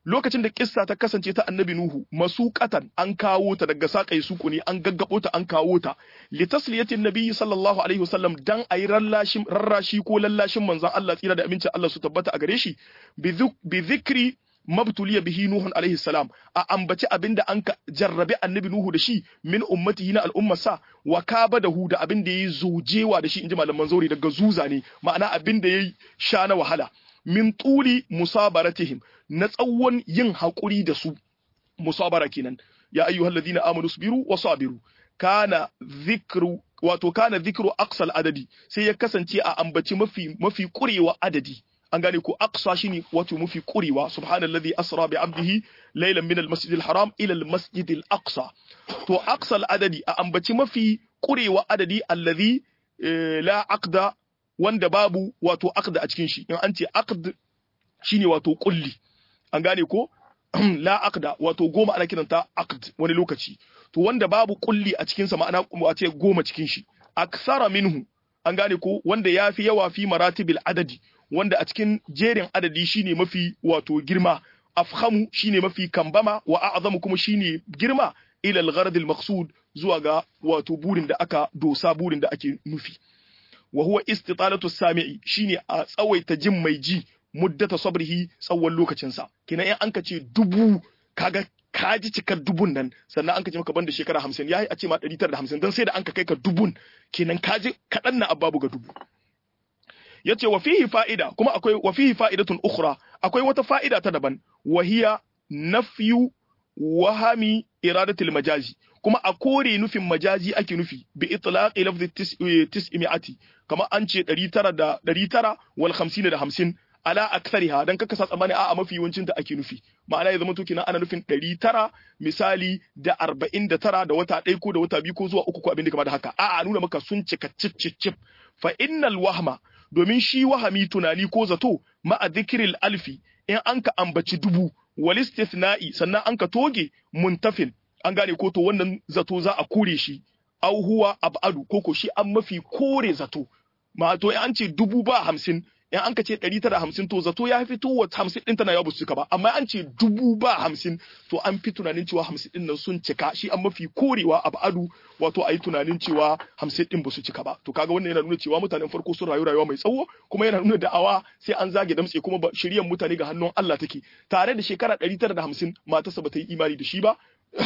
lokacin da kissa ta kasance ta annabi nuhu masuqatan an kawo ta daga sakai suku ne an gaggabo ta an kawo ta li tasliyatin nabiyyi sallallahu alaihi wasallam dan ayi rallashin rarrashi ko lallashin manzon Allah tsira da amincin Allah su tabbata a gare shi bi dhikri mabtuliya bihi nuhun alaihi salam a ambaci abinda an ka jarrabe annabi nuhu da shi min ummatihi na al'ummarsa wa kaba da hu da abinda yayi zujewa da shi inji malaman zauri daga zuza ne ma'ana abinda yayi sha na wahala min tuli musabaratihim na tsawon yin haƙuri da su musabara kenan ya ayyuhal ladina amanu sabiru wa sabiru kana dhikru wato kana dhikru aqsal adadi sai ya kasance a ambaci mafi mafi kurewa adadi an gane ko aqsa shine wato mafi kurewa subhanallazi asra bi abdihi laylan min almasjidil haram ila almasjidil aqsa to aqsal adadi a ambaci mafi kurewa adadi allazi la aqda wanda babu wato aqda a cikin shi in an ce aqd shine wato kulli an gane ko la aqda wato goma ana kiranta aqd wani lokaci to wanda babu kulli a cikin sa ma'ana a ce goma cikin shi aksara minhu an gane ko wanda yafi yawa fi maratibil adadi wanda a cikin jerin adadi shine mafi wato girma afhamu shine mafi kambama wa a'zamu kuma shine girma ila al-gharad al-maqsud zuwa ga wato burin da aka dosa burin da ake nufi wa huwa istitalatu sami'i shine a tsawaita jin mai ji muddata sabrihi tsawon lokacin sa kina in anka ce dubu kaga kaji cikar dubun nan sannan anka ce maka banda shekara 50 yayi a ce ma 150 dan sai da anka kai ka dubun kenan kaji kadan na ababu ga dubu yace wa fihi fa'ida kuma akwai wa fihi fa'idatun ukhra akwai wata fa'ida ta daban wahiya nafyu wahami iradatul majazi kuma a kore nufin majazi ake nufi bi itlaqi lafzi tis'imi'ati kama an ce 900 da 900 wal 50 da 50 ala akthariha dan kaka sa tsammani a'a mafi yawancin ta ake nufi ma'ana ya zama to kina ana nufin 900 misali da 49 da wata ɗaya ko da wata biyu ko zuwa uku ko abin da kamar da haka a'a nuna maka sun cika cip cip cip fa innal wahma domin shi wahami tunani ko zato ma'a dhikril alfi in an ka ambaci dubu wal istithna'i sannan an ka toge muntafin an gane ko to wannan zato za a kore shi au huwa abadu ko ko shi an mafi kore zato ma to in an ce dubu ba hamsin in an ka ce ɗari tara hamsin to zato ya fito wa hamsin ɗin tana yawa cika ba amma an ce dubu ba hamsin to an fi tunanin cewa hamsin ɗin nan sun cika shi an mafi korewa abadu wato a yi tunanin cewa hamsin ɗin ba su cika ba to kaga wannan yana nuna cewa mutanen farko sun rayu rayuwa mai tsawo kuma yana nuna da'awa sai an zage damtse kuma shiryan mutane ga hannun Allah take tare da shekara ɗari tara da hamsin matarsa ba ta yi imani da shi ba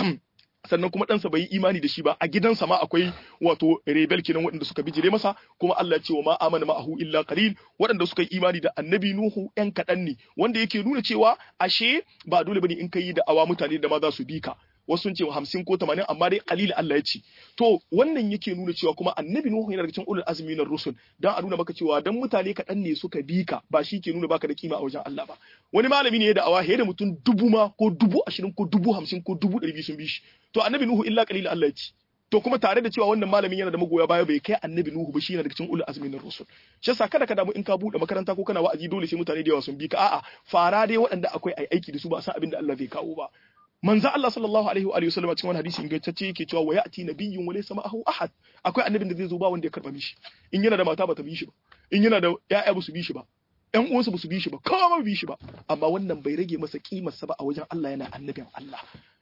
sannan kuma ɗansa bai yi imani da shi ba a gidansa ma akwai wato rebel kenan waɗanda suka bijire masa kuma Allah ya ce wa ma amana ma'ahu illa qalil waɗanda suka yi imani da annabi Nuhu ɗan kaɗan ne wanda yake nuna cewa ashe ba dole bane in kai da awa mutane da ma za su bi ka wasu sun ce hamsin ko tamanin amma dai qalil Allah ya ce to wannan yake nuna cewa kuma annabi Nuhu yana daga cikin ulul azmi na rusul dan a nuna maka cewa dan mutane kaɗan ne suka bi ka ba shi ke nuna baka da kima a wajen Allah ba wani malami ne ya da'awa da mutum dubu ma ko dubu ashirin ko dubu hamsin ko dubu ɗari biyu sun bi shi to annabi Nuhu illa qalil Allah ya ce to kuma tare da cewa wannan malamin yana da magoya baya bai kai annabi Nuhu ba shi yana daga cikin ulul azmi na rusul shi yasa kada ka damu in ka bude makaranta ko kana wa'azi dole sai mutane da yawa sun bi ka a'a fara dai waɗanda akwai ai aiki da su ba a san abin da Allah zai kawo ba manzo Allah sallallahu alaihi wa alihi wasallam cikin wani hadisi ingantacce yake cewa wa ya'ti nabiyyun wa laysa ma'ahu ahad akwai annabin da zai zo ba wanda ya karba mishi in yana da mata ba ta bi shi ba in yana da ƴaƴa ba su bi shi ba ƴan uwansa ba su bi shi ba kowa ba bi shi ba amma wannan bai rage masa kimar sa ba a wajen Allah yana annabin Allah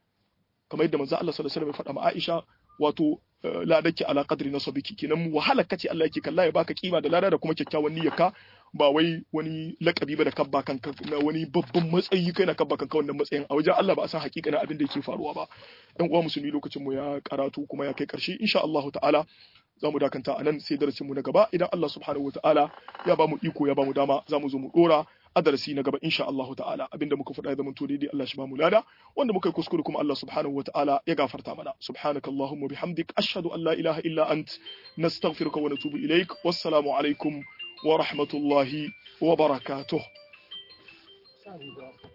kamar yadda manzo Allah sallallahu alaihi wasallam ya faɗa ma Aisha wato ladaki ala qadri nasabiki kenan wahala kace Allah yake kalla ya baka kima da lada da kuma kyakkyawan niyyarka ba wai wani lakabi ba da kabba kanka na wani babban matsayi kai na kabba kanka wannan matsayin a wajen Allah ba a san hakikanin abin da yake faruwa ba dan uwa musulmi lokacin mu ya karatu kuma ya kai karshe insha Allah ta'ala za mu dakanta a nan sai darasin mu na gaba idan Allah subhanahu ta'ala ya ba mu iko ya ba mu dama za mu zo mu dora a darasi na gaba insha Allah ta'ala abinda muka faɗa ya zama to daidai Allah shi ba mu lada wanda muka yi kuskure kuma Allah subhanahu ta'ala ya gafarta mana subhanakallahumma bihamdik ashhadu an la ilaha illa ant nastaghfiruka wa natubu ilaik wassalamu alaikum wa rahmatullahi wa barakatuh